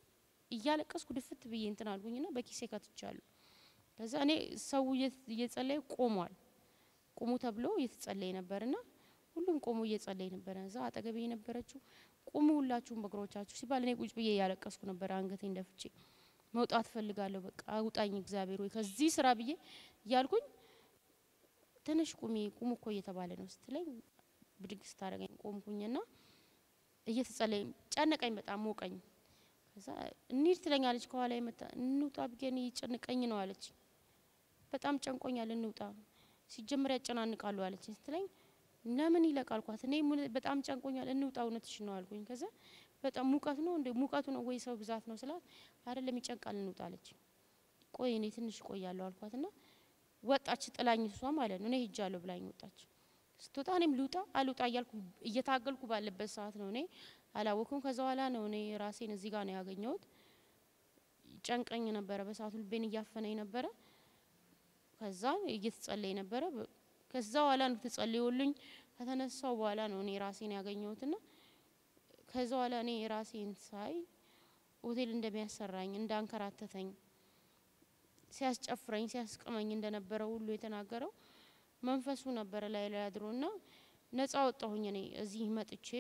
እያለቀስኩ ድፍት ብዬ እንትን አልኩኝና በኪሴ ከትቻለሁ። ከዛ እኔ ሰው እየ- እየጸለየ ቆሟል። ቁሙ ተብሎ እየተጸለየ ነበርና ሁሉም ቆሞ እየጸለየ ነበረ። እዛ አጠገቤ የነበረችው ቁሙ ሁላችሁም በእግሮቻችሁ ሲባል እኔ ቁጭ ብዬ እያለቀስኩ ነበር አንገቴን ደፍቼ መውጣት ፈልጋለሁ። በቃ አውጣኝ እግዚአብሔር ወይ ከዚህ ስራ ብዬ እያልኩኝ ትንሽ ቁሚ ቁሙ እኮ እየተባለ ነው ስትለኝ ብድግ ስታደርገኝ ቆምኩኝና እየተጸለይ ጨነቀኝ፣ በጣም ሞቀኝ። ከዛ እንሂድ ትለኛለች ከኋላ የመጣ እንውጣ ብዬ እኔ ጨንቀኝ ነው አለች። በጣም ጨንቆኛል እንውጣ ሲጀመር ያጨናንቃሉ አለች ስትለኝ ለምን ይለቃልኳት እኔ ምን- በጣም ጨንቆኛል እንውጣ እውነትሽ ነው አልኩኝ። ከዛ በጣም ሙቀት ነው እንደ ሙቀቱ ነው ወይ ሰው ብዛት ነው ስላት አይደለም ይጨንቃል እንውጣ አለች። ቆይ እኔ ትንሽ ቆያለሁ አልኳትና ወጣች ጥላኝ እሷ ማለት ነው እኔ ሄጃለሁ ብላኝ ወጣች። ስትወጣ እኔም ልውጣ አልውጣ እያልኩ እየታገልኩ ባለበት ሰዓት ነው እኔ አላወኩም። ከዛ በኋላ ነው እኔ ራሴን እዚህ ጋር ነው ያገኘሁት። ጨንቀኝ ነበረ በሰዓቱ ልቤን እያፈነኝ ነበረ። ከዛ እየተጸለይ ነበረ። በ- ከዛ በኋላ ነው ተጸልዮልኝ ከተነሳው በኋላ ነው እኔ ራሴን ያገኘሁትና ከዛ በኋላ እኔ ራሴን ሳይ ሆቴል እንደሚያሰራኝ እንዳንከራተተኝ ሲያስጨፍረኝ ሲያስቅመኝ እንደነበረ ሁሉ የተናገረው መንፈሱ ነበረ ላይ ላይ አድሮና ነጻ ወጣሁኝ። እኔ እዚህ መጥቼ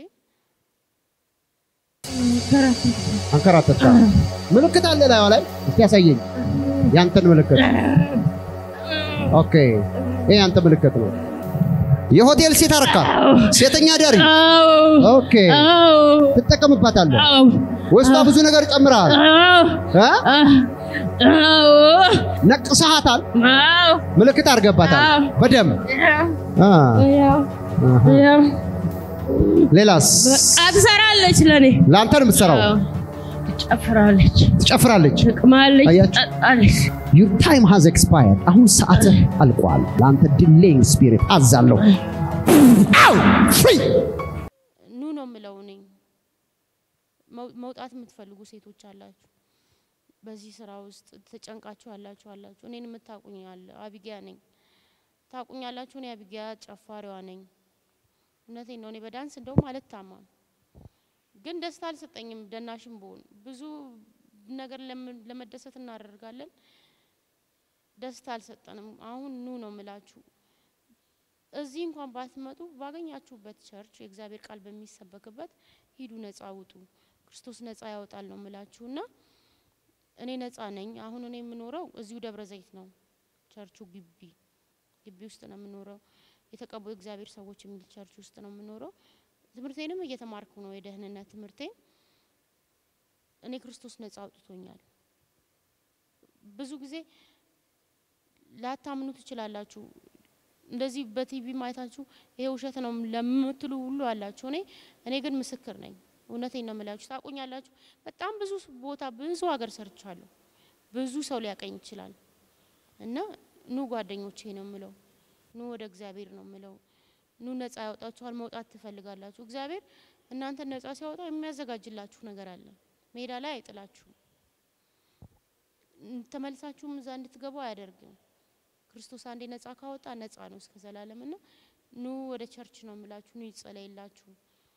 አንከራተታ ምልክት አለ ላይዋ ላይ እስቲ ያሳየኝ ያንተን ምልክት ኦኬ ይሄ ያንተ ምልክት ነው የሆቴል ሴት አረካ ሴተኛ ዳሪ አዎ ኦኬ አዎ ትጠቀምባታለህ አዎ ውስጧ ብዙ ነገር ጨምረሃል አዎ እ? አዎ ነቅሰሃታል አዎ ምልክት አድርገባታል አዎ። በደም አ፣ ያው አሃ። ያው ሌላስ አትሰራለች ለኔ ለአንተ ነው የምትሰራው አዎ ትጨፍራለች ትጨፍራለች ትቅማለች አያችሁ? ትጠጣለች ዩር ታይም ሃዝ ኤክስፓየርድ አሁን ሰዓትህ አልቋል ለአንተ ዲሌይንግ ስፒሪት አዛለሁ አው ፍሪ ኑ ነው የምለው እኔ መው- መውጣት የምትፈልጉ ሴቶች አላችሁ፣ በዚህ ስራ ውስጥ ተጨንቃችሁ ያላችሁ አላችሁ። እኔን የምታቁኝ አለ አቢጊያ ነኝ፣ ታቁኛላችሁ። እኔ አቢጊያ ጨፋሪዋ ነኝ። እውነቴን ነው። እኔ በዳንስ እንደውም አልታማም፣ ግን ደስታ አልሰጠኝም። ደናሽም ብሆን ብዙ ነገር ለምን- ለመደሰት እናደርጋለን፣ ደስታ አልሰጠንም። አሁን ኑ ነው የምላችሁ። እዚህ እንኳን ባትመጡ ባገኛችሁበት ቸርች የእግዚአብሔር ቃል በሚሰበክበት ሂዱ፣ ነጻ ውጡ። ክርስቶስ ነጻ ያወጣል ነው ምላችሁና እኔ ነጻ ነኝ። አሁን እኔ የምኖረው እዚሁ ደብረ ዘይት ነው፣ ቸርቹ ግቢ ግቢ ውስጥ ነው የምኖረው። የተቀቡ የእግዚአብሔር ሰዎች የሚል ቸርች ውስጥ ነው የምኖረው። ትምህርቴንም እየተማርኩ ነው፣ የደህንነት ትምህርቴን። እኔ ክርስቶስ ነጻ አውጥቶኛል። ብዙ ጊዜ ላታምኑ ትችላላችሁ። እንደዚህ በቲቪ ማየታችሁ ይሄ ውሸት ነው ለምትሉ ሁሉ አላችሁ። እኔ እኔ ግን ምስክር ነኝ። እውነቴን ነው የምላችሁ። ታቁኛላችሁ። በጣም ብዙ ቦታ ብዙ ሀገር ሰርቻለሁ። ብዙ ሰው ሊያቀኝ ይችላል። እና ኑ ጓደኞቼ ነው የምለው፣ ኑ ወደ እግዚአብሔር ነው የምለው። ኑ ነጻ ያወጣችኋል። መውጣት ትፈልጋላችሁ። እግዚአብሔር እናንተን ነጻ ሲያወጣ የሚያዘጋጅላችሁ ነገር አለ። ሜዳ ላይ አይጥላችሁም። ተመልሳችሁም እዛ እንድትገቡ አያደርግም። ክርስቶስ አንዴ ነጻ ካወጣ ነጻ ነው እስከ ዘላለም እና ኑ ወደ ቸርች ነው የምላችሁ። ኑ ይጸለይላችሁ።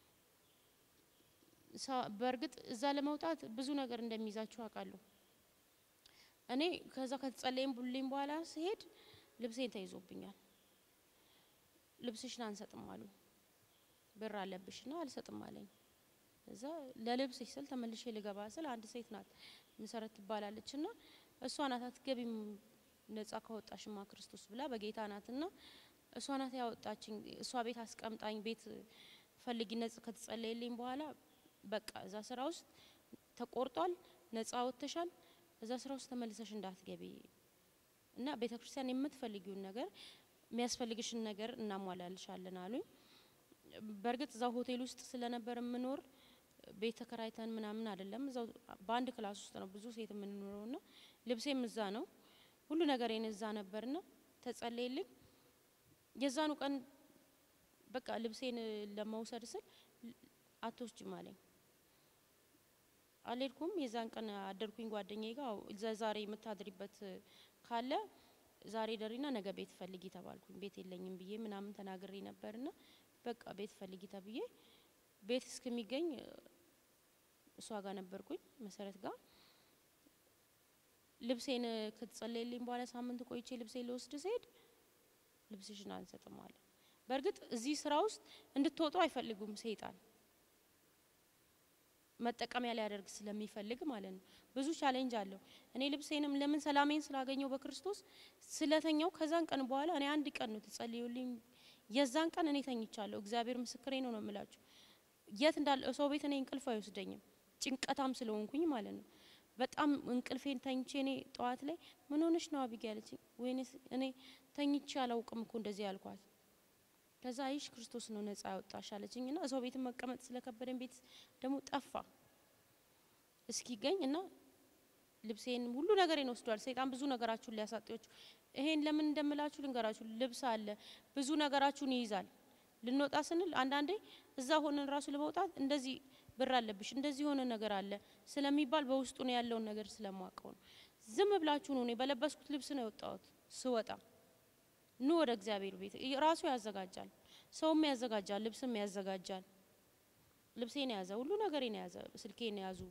ሳ- በእርግጥ እዛ ለመውጣት ብዙ ነገር እንደሚይዛችሁ አውቃለሁ። እኔ ከዛ ከተጸለይም ቡልኝ በኋላ ስሄድ ልብሴን ተይዞብኛል። ልብስሽን አንሰጥም አሉ። ብር አለብሽና አልሰጥም አለኝ። እዛ ለልብስሽ ስል ተመልሼ ልገባ ስል አንድ ሴት ናት መሰረት ትባላለች እና እሷ ናት አትገቢም ነጻ ካወጣሽማ ክርስቶስ ብላ በጌታ ናትና እሷ ናት ያወጣችኝ። እሷ ቤት አስቀምጣኝ ቤት ፈልጊ ነጽ ከተጸለየልኝ በኋላ በቃ እዛ ስራ ውስጥ ተቆርጧል፣ ነጻ ወጥተሻል፣ እዛ ስራ ውስጥ ተመልሰሽ እንዳትገቢ እና ቤተ ክርስቲያን የምትፈልጊውን ነገር የሚያስፈልግሽን ነገር እናሟላልሻለን አሉኝ። በእርግጥ እዛው ሆቴል ውስጥ ስለነበር የምኖር ቤት ተከራይተን ምናምን አይደለም። እዛው በአንድ ክላስ ውስጥ ነው ብዙ ሴት የምንኖረው ና ልብሴም እዛ ነው ሁሉ ነገር እዛ ነበርና ተጸለየልኝ። የዛኑ ቀን በቃ ልብሴን ለመውሰድ ስል አትወስጅም አለኝ። አልሄድኩም። የዛን ቀን አደርኩኝ ጓደኛዬ ጋር እዛ ዛሬ የምታድሪበት ካለ ዛሬ ደሪና ነገ ቤት ፈልጊ ተባልኩኝ። ቤት የለኝም ብዬ ምናምን ተናግሬ ነበርና በቃ ቤት ፈልጊ ተብዬ ቤት እስከሚገኝ እሷ ጋር ነበርኩኝ መሰረት ጋር ልብሴን ከተጸለየልኝ በኋላ ሳምንት ቆይቼ ልብሴን ልወስድ ስሄድ ልብስሽን አንሰጥም አለ። በእርግጥ እዚህ ስራ ውስጥ እንድትወጡ አይፈልጉም ሰይጣን መጠቀሚያ ሊያደርግ ስለሚፈልግ ማለት ነው። ብዙ ቻሌንጅ አለው። እኔ ልብሴንም ለምን ሰላሜን ስላገኘው በክርስቶስ ስለተኛው ከዛን ቀን በኋላ እኔ አንድ ቀን ነው ተጸልዩልኝ። የዛን ቀን እኔ ተኝቻለሁ። እግዚአብሔር ምስክሬ ነው ነው የምላችሁ። የት እንዳለ ሰው ቤት እኔ እንቅልፍ አይወስደኝም፣ ጭንቀታም ስለሆንኩኝ ማለት ነው። በጣም እንቅልፌን ተኝቼ እኔ ጠዋት ላይ ምን ሆነሽ ነው አቢጌ ያለችኝ። ወይኔ እኔ ተኝቼ አላውቅም እኮ እንደዚህ ያልኳት። ከዛ አይሽ ክርስቶስ ነው ነጻ ያወጣሽ አለችኝ እና ሰው ቤት መቀመጥ ስለከበደኝ ቤት ደግሞ ጠፋ እስኪገኝ እና ልብሴን ሁሉ ነገሬን ወስዷል። ሰይጣን ብዙ ነገራችሁን ሊያሳጣችሁ። ይሄን ለምን እንደምላችሁ ልንገራችሁ። ልብስ አለ ብዙ ነገራችሁን ይይዛል። ልንወጣ ስንል አንዳንዴ እዛ ሆነን ራሱ ለመውጣት እንደዚህ ብር አለብሽ እንደዚህ የሆነ ነገር አለ ስለሚባል በውስጡ ነው ያለውን ነገር ስለማውቀው ነው። ዝም ብላችሁ ነው እኔ በለበስኩት ልብስ ነው የወጣሁት ስወጣ ኑ ወደ እግዚአብሔር ቤት ራሱ ያዘጋጃል። ሰውም ያዘጋጃል፣ ልብስም ያዘጋጃል። ልብሴን የያዘ ሁሉ ነገሬን የያዘ ስልኬን የያዙ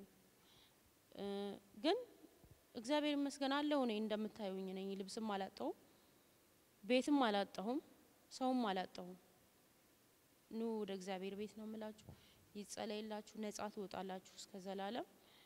ግን እግዚአብሔር ይመስገን አለሁ። እኔ እንደምታዩኝ ነኝ። ልብስም አላጣሁም፣ ቤትም አላጣሁም፣ ሰውም አላጣሁም። ኑ ወደ እግዚአብሔር ቤት ነው የምላችሁ። ይጸለይላችሁ፣ ነጻ ትወጣላችሁ እስከ ዘላለም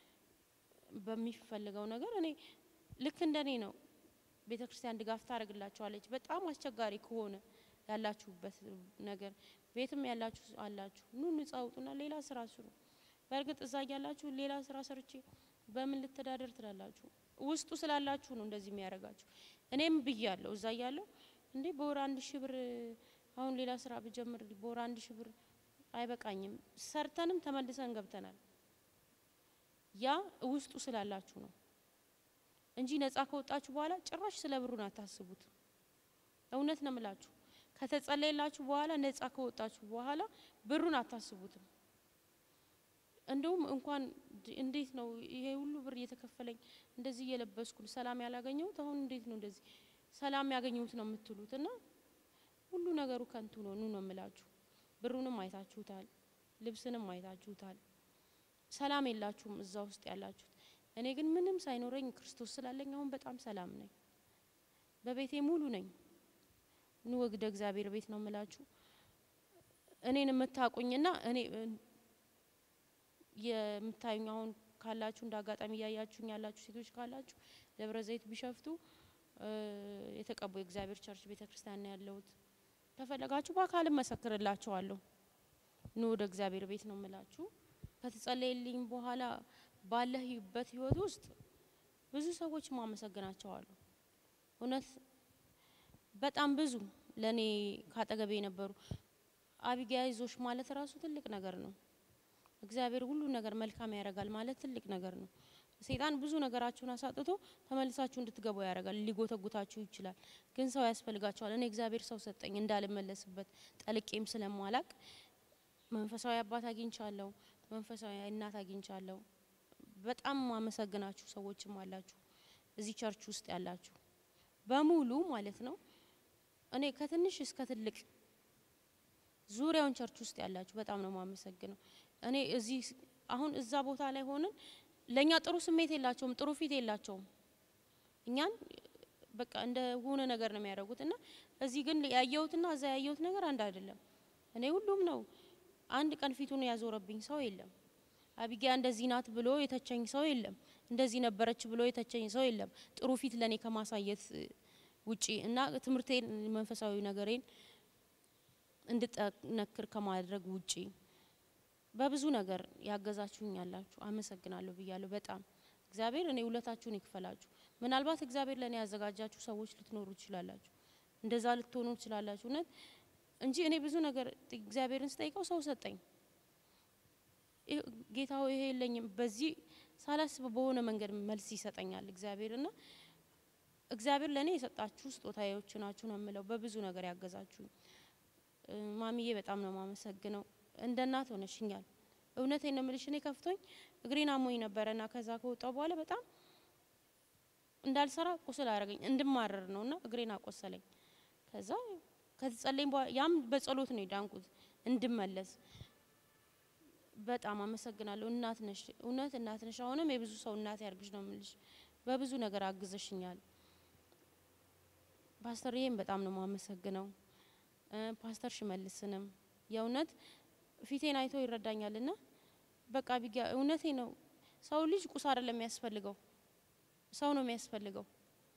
በሚፈልገው ነገር። እኔ ልክ እንደኔ ነው ቤተ ክርስቲያን ድጋፍ ታደርግላችኋለች። በጣም አስቸጋሪ ከሆነ ያላችሁበት ነገር ቤትም ያላችሁ አላችሁ ኑ ነጻ ውጡና ሌላ ስራ ስሩ። በእርግጥ እዛ ያላችሁ ሌላ ስራ ሰርቼ በምን ልተዳደር ትላላችሁ። ውስጡ ስላላችሁ ነው እንደዚህ የሚያደርጋችሁ። እኔም ብያለሁ እዛ ያለው እንዴ በወር አንድ ሺህ ብር አሁን ሌላ ስራ ብጀምር በወር አንድ ሺህ ብር አይበቃኝም። ሰርተንም ተመልሰን ገብተናል። ያ ውስጡ ስላላችሁ ነው እንጂ ነጻ ከወጣችሁ በኋላ ጭራሽ ስለ ብሩን አታስቡት። እውነት ነው ምላችሁ። ከተጸለየላችሁ በኋላ ነጻ ከወጣችሁ በኋላ ብሩን አታስቡትም። እንደውም እንኳን እንዴት ነው ይሄ ሁሉ ብር እየተከፈለኝ እንደዚህ እየለበስኩ ሰላም ያላገኘሁት አሁን እንዴት ነው እንደዚህ ሰላም ያገኘሁት ነው የምትሉት። እና ሁሉ ነገሩ ከንቱ ነው። ኑ ነው የምላችሁ። ብሩንም አይታችሁታል፣ ልብስንም አይታችሁታል። ሰላም የላችሁም እዛ ውስጥ ያላችሁት። እኔ ግን ምንም ሳይኖረኝ ክርስቶስ ስላለኝ አሁን በጣም ሰላም ነኝ። በቤቴ ሙሉ ነኝ። ኑ ወግደ እግዚአብሔር ቤት ነው የምላችሁ። እኔን የምታቁኝና እኔ የምታዩኝ አሁን ካላችሁ እንደ አጋጣሚ እያያችሁኝ ያላችሁ ሴቶች ካላችሁ ደብረ ዘይት ቢሸፍቱ የተቀቡ የእግዚአብሔር ቸርች ቤተ ክርስቲያን ነው ያለሁት። ከፈለጋችሁ በአካል መሰክርላችኋለሁ። ኑ ወደ እግዚአብሔር ቤት ነው የምላችሁ። ከተጸለየልኝ በኋላ ባለህበት ህይወት ውስጥ ብዙ ሰዎች ማመሰግናቸዋሉ። እውነት በጣም ብዙ ለእኔ ካጠገቤ የነበሩ አቢጊያ ይዞሽ ማለት ራሱ ትልቅ ነገር ነው። እግዚአብሔር ሁሉ ነገር መልካም ያደርጋል ማለት ትልቅ ነገር ነው። ሰይጣን ብዙ ነገራችሁን አሳጥቶ ተመልሳችሁ እንድትገቡ ያደርጋል። ሊጎተጉታችሁ ይችላል። ግን ሰው ያስፈልጋቸዋል። እኔ እግዚአብሔር ሰው ሰጠኝ እንዳልመለስበት ጠልቄም ስለማላቅ መንፈሳዊ አባት አግኝቻለሁ። መንፈሳዊ እናት አግኝቻለሁ። በጣም ማመሰግናችሁ ሰዎችም አላችሁ እዚህ ቸርች ውስጥ ያላችሁ በሙሉ ማለት ነው። እኔ ከትንሽ እስከ ትልቅ ዙሪያውን ቸርች ውስጥ ያላችሁ በጣም ነው ማመሰግነው። እኔ እዚህ አሁን እዛ ቦታ ላይ ሆነን ለእኛ ጥሩ ስሜት የላቸውም፣ ጥሩ ፊት የላቸውም። እኛን በቃ እንደ ሆነ ነገር ነው የሚያደርጉት እና እዚህ ግን ያየሁትና እዛ ያየሁት ነገር አንድ አይደለም። እኔ ሁሉም ነው አንድ ቀን ፊቱን ያዞረብኝ ሰው የለም። አቢጊያ እንደዚህ ናት ብሎ የተቸኝ ሰው የለም። እንደዚህ ነበረች ብሎ የተቸኝ ሰው የለም። ጥሩ ፊት ለእኔ ከማሳየት ውጪ እና ትምህርቴን መንፈሳዊ ነገሬን እንድጠነክር ከማድረግ ውጪ በብዙ ነገር ያገዛችሁኝ ያላችሁ አመሰግናለሁ ብያለሁ። በጣም እግዚአብሔር እኔ ውለታችሁን ይክፈላችሁ። ምናልባት እግዚአብሔር ለእኔ ያዘጋጃችሁ ሰዎች ልትኖሩ ትችላላችሁ፣ እንደዛ ልትሆኑ ትችላላችሁ እውነት እንጂ እኔ ብዙ ነገር እግዚአብሔርን ስጠይቀው ሰው ሰጠኝ። ጌታ ሆይ ይሄ የለኝም፣ በዚህ ሳላስብ በሆነ መንገድ መልስ ይሰጠኛል እግዚአብሔር እና እግዚአብሔር ለእኔ የሰጣችሁ ስጦታዎች ናችሁ ነው የምለው። በብዙ ነገር ያገዛችሁኝ ማሚዬ በጣም ነው ማመሰግነው። እንደ እናት ሆነሽኛል። እውነቴን ነው የምልሽ። እኔ ከፍቶኝ እግሬን አሞኝ ነበረና ከዛ ከወጣው በኋላ በጣም እንዳልሰራ ቁስል አደረገኝ። እንድማረር ነውና እግሬን አቆሰለኝ። ከዛ ከተጸለኝ በኋላ ያም በጸሎት ነው የዳንኩት እንድመለስ። በጣም አመሰግናለሁ። እናት ነሽ፣ እውነት እናት ነሽ። አሁንም የብዙ ሰው እናት ያርግሽ ነው የምልሽ። በብዙ ነገር አግዘሽኛል። ፓስተርዬም በጣም ነው የማመሰግነው። እ ፓስተር ሽመልስንም የእውነት ፊቴን አይቶ ይረዳኛልና በቃ ቢጋ እውነቴ ነው። ሰው ልጅ ቁስ አይደለም የሚያስፈልገው፣ ሰው ነው የሚያስፈልገው።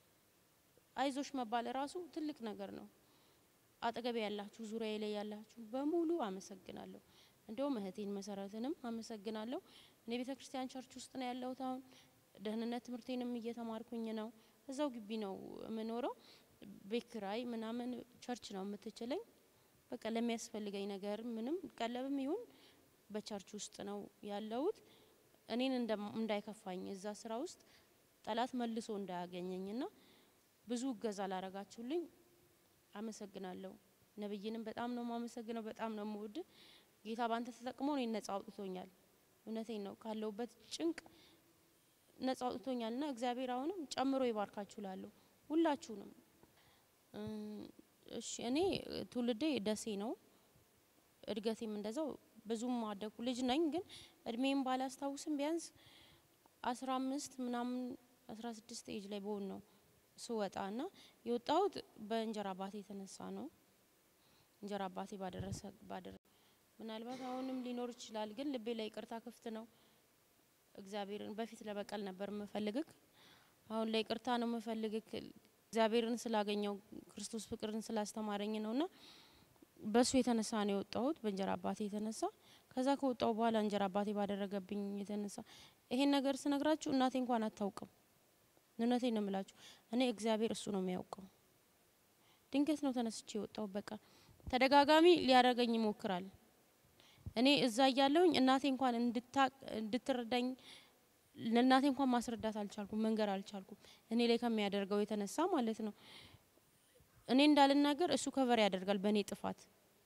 አይዞሽ መባል ራሱ ትልቅ ነገር ነው። አጠገቤ ያላችሁ ዙሪያ ላይ ያላችሁ በሙሉ አመሰግናለሁ። እንዲሁም እህቴን መሰረትንም አመሰግናለሁ። እኔ ቤተ ክርስቲያን ቸርች ውስጥ ነው ያለሁት። አሁን ደህንነት ትምህርቴንም እየተማርኩኝ ነው። እዛው ግቢ ነው የምኖረው። ቤት ኪራይ ምናምን ቸርች ነው የምትችለኝ። በቃ ለሚያስፈልገኝ ነገር ምንም ቀለብም ይሁን በቸርች ውስጥ ነው ያለሁት። እኔን እንደም- እንዳይከፋኝ እዛ ስራ ውስጥ ጠላት መልሶ እንዳያገኘኝና ብዙ እገዛ ላረጋችሁልኝ አመሰግናለሁ። ነብይንም በጣም ነው የማመሰግነው። በጣም ነው የምወድ። ጌታ ባንተ ተጠቅሞ እኔን ነጻ አውጥቶኛል። እውነቴን ነው ካለሁበት ጭንቅ ነጻ አውጥቶኛልና እግዚአብሔር አሁንም ጨምሮ ይባርካችሁ ላለሁ ሁላችሁንም። እም፣ እሺ እኔ ትውልዴ ደሴ ነው። እድገቴም እንደዛው ብዙም አደኩ ልጅ ነኝ። ግን እድሜም ባላስታውስም ቢያንስ አስራ አምስት ምናምን አስራ ስድስት ኤጅ ላይ በሆን ነው ስወጣ እና የወጣሁት በእንጀራ አባቴ የተነሳ ነው። እንጀራ አባቴ ባደረሰ ባደረ ምናልባት አሁንም ሊኖር ይችላል። ግን ልቤ ላይ ይቅርታ ክፍት ነው። እግዚአብሔርን በፊት ለበቀል ነበር የምፈልግክ፣ አሁን ላይ ይቅርታ ነው የምፈልግክ። እግዚአብሔርን ስላገኘው ክርስቶስ ፍቅርን ስላስተማረኝ ነውና በሱ የተነሳ ነው የወጣሁት፣ በእንጀራ አባቴ የተነሳ። ከዛ ከወጣሁ በኋላ እንጀራ አባቴ ባደረገብኝ የተነሳ ይሄን ነገር ስነግራችሁ እናቴ እንኳን አታውቅም። እውነቴን ነው የምላችሁ። እኔ እግዚአብሔር እሱ ነው የሚያውቀው። ድንገት ነው ተነስቼ የወጣሁት። በቃ ተደጋጋሚ ሊያደርገኝ ይሞክራል። እኔ እዛ እያለሁኝ እናቴ እንኳን እንድታቅ እንድትረዳኝ ለእናቴ እንኳን ማስረዳት አልቻልኩም፣ መንገር አልቻልኩም። እኔ ላይ ከሚያደርገው የተነሳ ማለት ነው። እኔ እንዳልናገር እሱ ከቨር ያደርጋል በእኔ ጥፋት።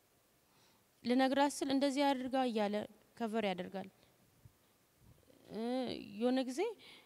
ልነግራት ስል እንደዚህ አድርጋ እያለ ከቨር ያደርጋል። እ የሆነ ጊዜ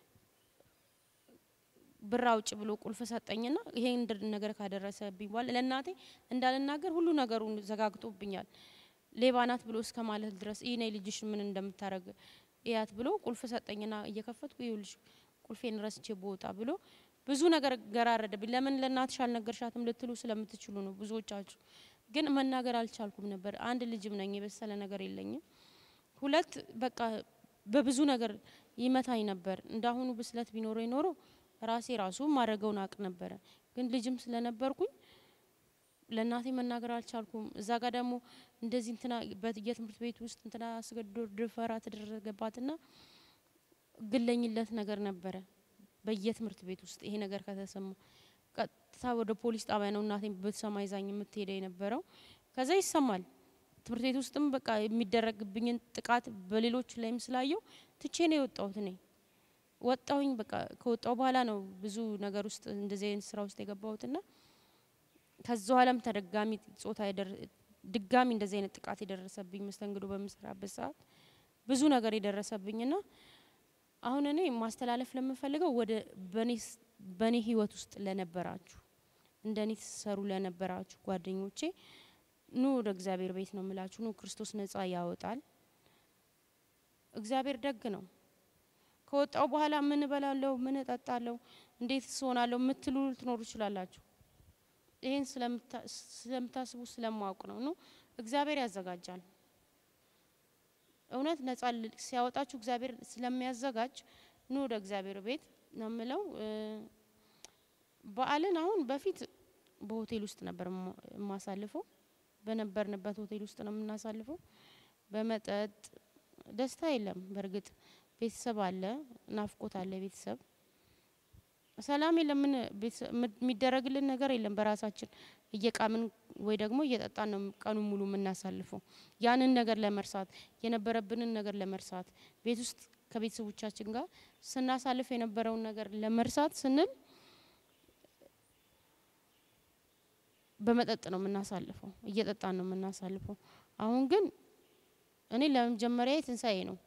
ብር አውጭ ብሎ ቁልፍ ሰጠኝና ይሄን እንድ- ነገር ካደረሰብኝ በኋላ ለእናቴ እንዳልናገር ሁሉ ነገሩን ዘጋግጦብኛል። ሌባ ናት ብሎ እስከ ማለት ድረስ ይህ ነይ ልጅሽ ምን እንደምታረግ እያት ብሎ ቁልፍ ሰጠኝና እየከፈትኩ ይኸውልሽ ቁልፌን ረስቼ በወጣ ብሎ ብዙ ነገር ገራረደብኝ። ለምን ለእናትሽ አልነገርሻትም ልትሉ ስለምትችሉ ነው ብዙዎቻችሁ። ግን መናገር አልቻልኩም ነበር። አንድ ልጅም ነኝ፣ የበሰለ ነገር የለኝም። ሁለት በቃ በብዙ ነገር ይመታኝ ነበር። እንዳሁኑ ብስለት ቢኖረኝ ኖሮ ራሴ ራሱ ማድረገውን አቅ ነበረ። ግን ልጅም ስለነበርኩኝ ለእናቴ መናገር አልቻልኩም። እዛ ጋር ደግሞ እንደዚህ እንትና በየትምህርት ቤት ውስጥ እንትና አስገድዶ ድፈራ ተደረገባትና ግለኝለት ነገር ነበረ በየትምህርት ቤት ውስጥ ይሄ ነገር ከተሰማ ቀጥታ ወደ ፖሊስ ጣቢያ ነው እናቴ ብትሰማ ይዛኝ የምትሄደ የነበረው። ከዛ ይሰማል ትምህርት ቤት ውስጥም በቃ የሚደረግብኝን ጥቃት በሌሎች ላይም ስላየው ትቼ ነው የወጣሁት። እኔ ወጣሁኝ። በቃ ከወጣሁ በኋላ ነው ብዙ ነገር ውስጥ እንደዚህ አይነት ስራ ውስጥ የገባሁትና ከዛ በኋላም ተደጋሚ ጾታ የደር- ድጋሚ እንደዚህ አይነት ጥቃት የደረሰብኝ መስተንግዶ በምሰራበት ሰዓት ብዙ ነገር የደረሰብኝና አሁን እኔ ማስተላለፍ ለምፈልገው ወደ በኔስ- በኔ ህይወት ውስጥ ለነበራችሁ እንደኔ ትሰሩ ለነበራችሁ ጓደኞቼ ኑ ወደ እግዚአብሔር ቤት ነው የምላችሁ። ኑ ክርስቶስ ነጻ ያወጣል። እግዚአብሔር ደግ ነው። ከወጣው በኋላ ምን እበላለሁ፣ ምን እጠጣለሁ፣ እንዴት ስሆናለሁ የምትሉ ልትኖሩ ትችላላችሁ። ይህን ስለምታ- ስለምታስቡ ስለማወቅ ነው። ኑ እግዚአብሔር ያዘጋጃል። እውነት ነጻ ል- ሲያወጣችሁ እግዚአብሔር ስለሚያዘጋጅ ኑ ወደ እግዚአብሔር ቤት ነው የምለው። እ፣ በዓልን አሁን በፊት በሆቴል ውስጥ ነበር የማ- የማሳልፈው። በነበርንበት ሆቴል ውስጥ ነው የምናሳልፈው። በመጠጥ ደስታ የለም። በእርግጥ ቤተሰብ አለ፣ ናፍቆት አለ። ቤተሰብ ሰላም የለም። ምን ቤተሰብ ም- የሚደረግልን ነገር የለም። በራሳችን እየቃምን ወይ ደግሞ እየጠጣን ነው ቀኑን ሙሉ የምናሳልፈው። ያንን ነገር ለመርሳት የነበረብንን ነገር ለመርሳት ቤት ውስጥ ከቤተሰቦቻችን ጋር ስናሳልፍ የነበረውን ነገር ለመርሳት ስንል በመጠጥ ነው የምናሳልፈው፣ እየጠጣን ነው የምናሳልፈው። አሁን ግን እኔ ለመጀመሪያ ትንሳኤ ነው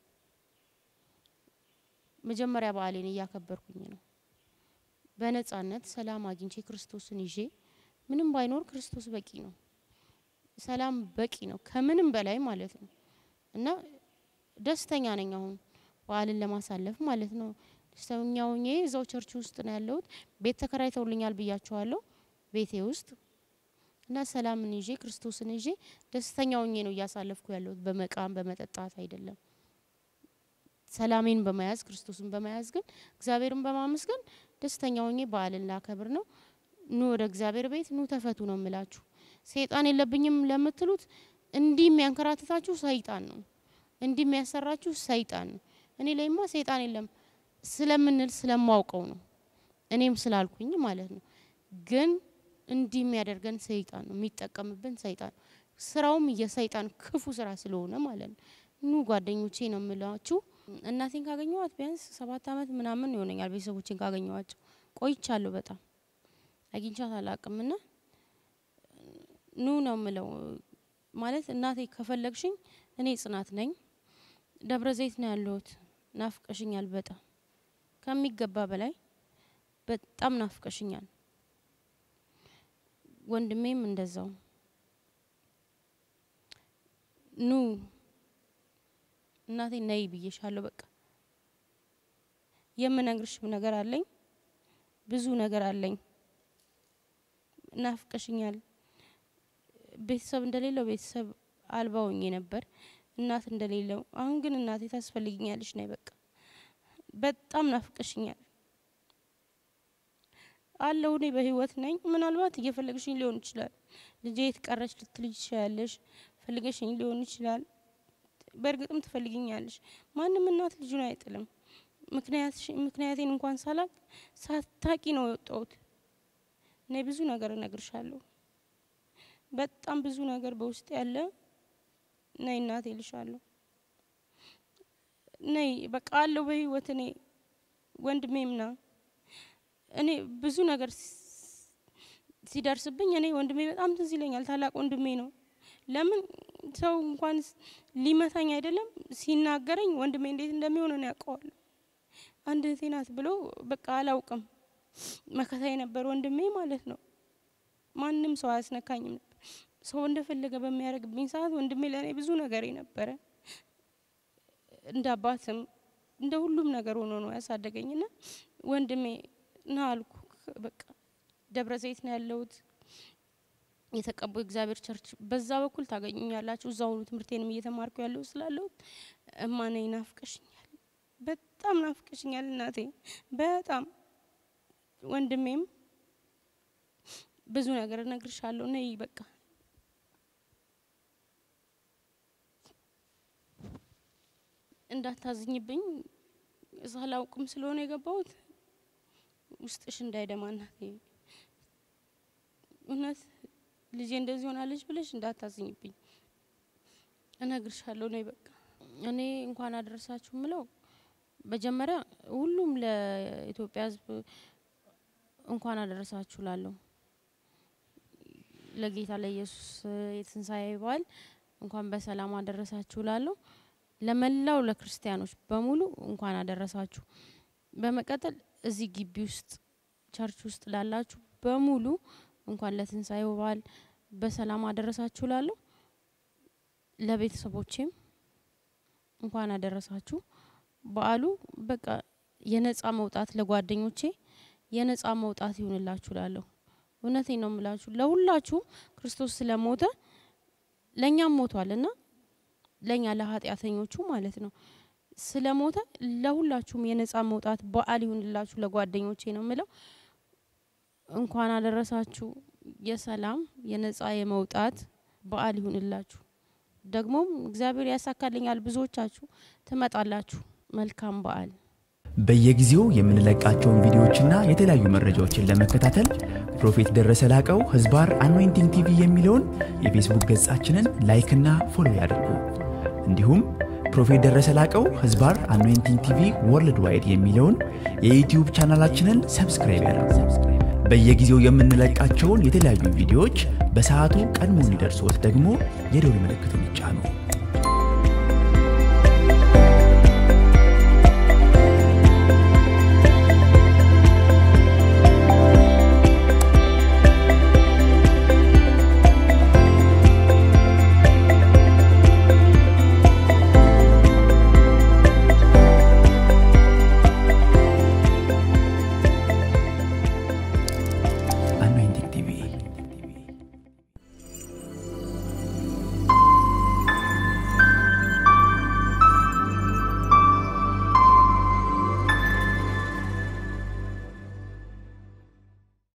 መጀመሪያ በዓሌን እያከበርኩኝ ነው። በነጻነት ሰላም አግኝቼ ክርስቶስን ይዤ ምንም ባይኖር ክርስቶስ በቂ ነው። ሰላም በቂ ነው፣ ከምንም በላይ ማለት ነው። እና ደስተኛ ነኝ አሁን በዓልን ለማሳለፍ ማለት ነው። ደስተኛ ሆኜ እዛው ቸርች ውስጥ ነው ያለሁት። ቤት ተከራይተውልኛል ብያቸዋለሁ። ቤቴ ውስጥ እና ሰላምን ይዤ ክርስቶስን ይዤ ደስተኛ ሆኜ ነው እያሳለፍኩ ያለሁት። በመቃም በመጠጣት አይደለም። ሰላሜን በመያዝ ክርስቶስን በመያዝ ግን እግዚአብሔርን በማመስገን ደስተኛ ሆኜ በዓልን ላከብር ነው። ኑ ወደ እግዚአብሔር ቤት ኑ ተፈቱ ነው የምላችሁ። ሰይጣን የለብኝም ለምትሉት እንዲህ የሚያንከራትታችሁ ሰይጣን ነው። እንዲህ የሚያሰራችሁ ሰይጣን ነው። እኔ ላይማ ሰይጣን የለም ስለምንል ስለማውቀው ነው። እኔም ስላልኩኝ ማለት ነው። ግን እንዲህ የሚያደርገን ሰይጣን ነው፣ የሚጠቀምብን ሰይጣን ነው። ስራውም የሰይጣን ክፉ ስራ ስለሆነ ማለት ነው። ኑ ጓደኞቼ ነው የምላችሁ። እናቴን ካገኘኋት ቢያንስ ሰባት አመት ምናምን ይሆነኛል። ቤተሰቦቼን ካገኘኋቸው ቆይቻለሁ። በጣም አግኝቻት አላቅም ና ኑ ነው ምለው ማለት እናቴ ከፈለግሽኝ እኔ ጽናት ነኝ። ደብረ ዘይት ነው ያለሁት። ናፍቀሽኛል በጣም ከሚገባ በላይ በጣም ናፍቀሽኛል። ወንድሜም እንደዛው ኑ እናቴ ነይ ብዬሻለሁ። በቃ የምነግርሽም ነገር አለኝ፣ ብዙ ነገር አለኝ። ናፍቀሽኛል። ቤተሰብ እንደሌለው ቤተሰብ አልባ ሆኜ ነበር፣ እናት እንደሌለው። አሁን ግን እናቴ ታስፈልግኛለሽ፣ ነይ በቃ በጣም ናፍቀሽኛል። አለው እኔ በህይወት ነኝ። ምናልባት እየፈለግሽኝ ሊሆን ይችላል። ልጄ የት ቀረች ልትልጅ ትችላለሽ። ፈልገሽኝ ሊሆን ይችላል። በእርግጥም ትፈልግኛለሽ። ማንም እናት ልጁን አይጥልም። ምክንያቴን እንኳን ሳላቅ ሳታቂ ነው የወጣሁት። እኔ ብዙ ነገር እነግርሻለሁ። በጣም ብዙ ነገር በውስጥ ያለ ነይ እናቴ ልሻለሁ። ነይ በቃ አለው በህይወት እኔ ወንድሜም ና እኔ ብዙ ነገር ሲደርስብኝ እኔ ወንድሜ በጣም ትዝ ይለኛል። ታላቅ ወንድሜ ነው። ለምን ሰው እንኳን ሊመታኝ አይደለም ሲናገረኝ ወንድሜ እንዴት እንደሚሆን ነው ያውቀዋለሁ። አንድ እህቴ ናት ብሎ በቃ አላውቅም። መከታ የነበር ወንድሜ ማለት ነው። ማንም ሰው አያስነካኝም ነበር። ሰው እንደፈለገ በሚያደርግብኝ ሰዓት ወንድሜ ለእኔ ብዙ ነገር ነበረ። እንደ አባትም እንደ ሁሉም ነገር ሆኖ ነው ያሳደገኝና ወንድሜ ና አልኩ። በቃ ደብረ ዘይት ነው ያለሁት የተቀቡ እግዚአብሔር ቸርች በዛ በኩል ታገኙኛላችሁ። እዛ ሁሉ ትምህርቴንም እየተማርኩ ያለው ስላለሁት እማኔ ናፍቀሽኛል፣ በጣም ናፍቀሽኛል እናቴ፣ በጣም ወንድሜም ብዙ ነገር እነግርሻለሁ። ነይ በቃ እንዳታዝኝብኝ ሳላውቅም ስለሆነ የገባሁት ውስጥሽ እንዳይደማ እናቴ፣ እውነት ልጄ እንደዚህ ሆናለች ብለሽ እንዳታዝኝብኝ እነግርሻለሁ። ነይ በቃ እኔ እንኳን አደረሳችሁ ምለው መጀመሪያ ሁሉም ለኢትዮጵያ ሕዝብ እንኳን አደረሳችሁ ላለሁ ለጌታ ለኢየሱስ የትንሣኤ በዓል እንኳን በሰላም አደረሳችሁ ላለሁ ለመላው ለክርስቲያኖች በሙሉ እንኳን አደረሳችሁ። በመቀጠል እዚህ ግቢ ውስጥ ቸርች ውስጥ ላላችሁ በሙሉ እንኳን ለትንሣኤው በዓል በሰላም አደረሳችሁ ላለሁ ለቤተሰቦቼም እንኳን አደረሳችሁ። በዓሉ በቃ የነጻ መውጣት ለጓደኞቼ የነጻ መውጣት ይሁንላችሁ ላለሁ እውነቴን ነው የምላችሁ። ለሁላችሁም ክርስቶስ ስለሞተ ለእኛም ሞቷል እና ለእኛ ለኃጢአተኞቹ ማለት ነው ስለሞተ ለሁላችሁም የነጻ መውጣት በዓል ይሁንላችሁ ለጓደኞቼ ነው የምለው። እንኳን አደረሳችሁ። የሰላም የነጻ የመውጣት በዓል ይሁንላችሁ። ደግሞም እግዚአብሔር ያሳካልኛል። ብዙዎቻችሁ ትመጣላችሁ። መልካም በዓል። በየጊዜው የምንለቃቸውን ቪዲዮዎችና የተለያዩ መረጃዎችን ለመከታተል ፕሮፌት ደረሰ ላቀው ህዝባር አኖይንቲንግ ቲቪ የሚለውን የፌስቡክ ገጻችንን ላይክና ፎሎ ያድርጉ። እንዲሁም ፕሮፌት ደረሰ ላቀው ህዝባር አኖይንቲንግ ቲቪ ወርልድ ዋይድ የሚለውን የዩትዩብ ቻናላችንን ሰብስክራይብ ያድርጉ። በየጊዜው የምንለቃቸውን የተለያዩ ቪዲዮዎች በሰዓቱ ቀድሞ እንዲደርሶት ደግሞ የደውል ምልክቱን ይጫኑ።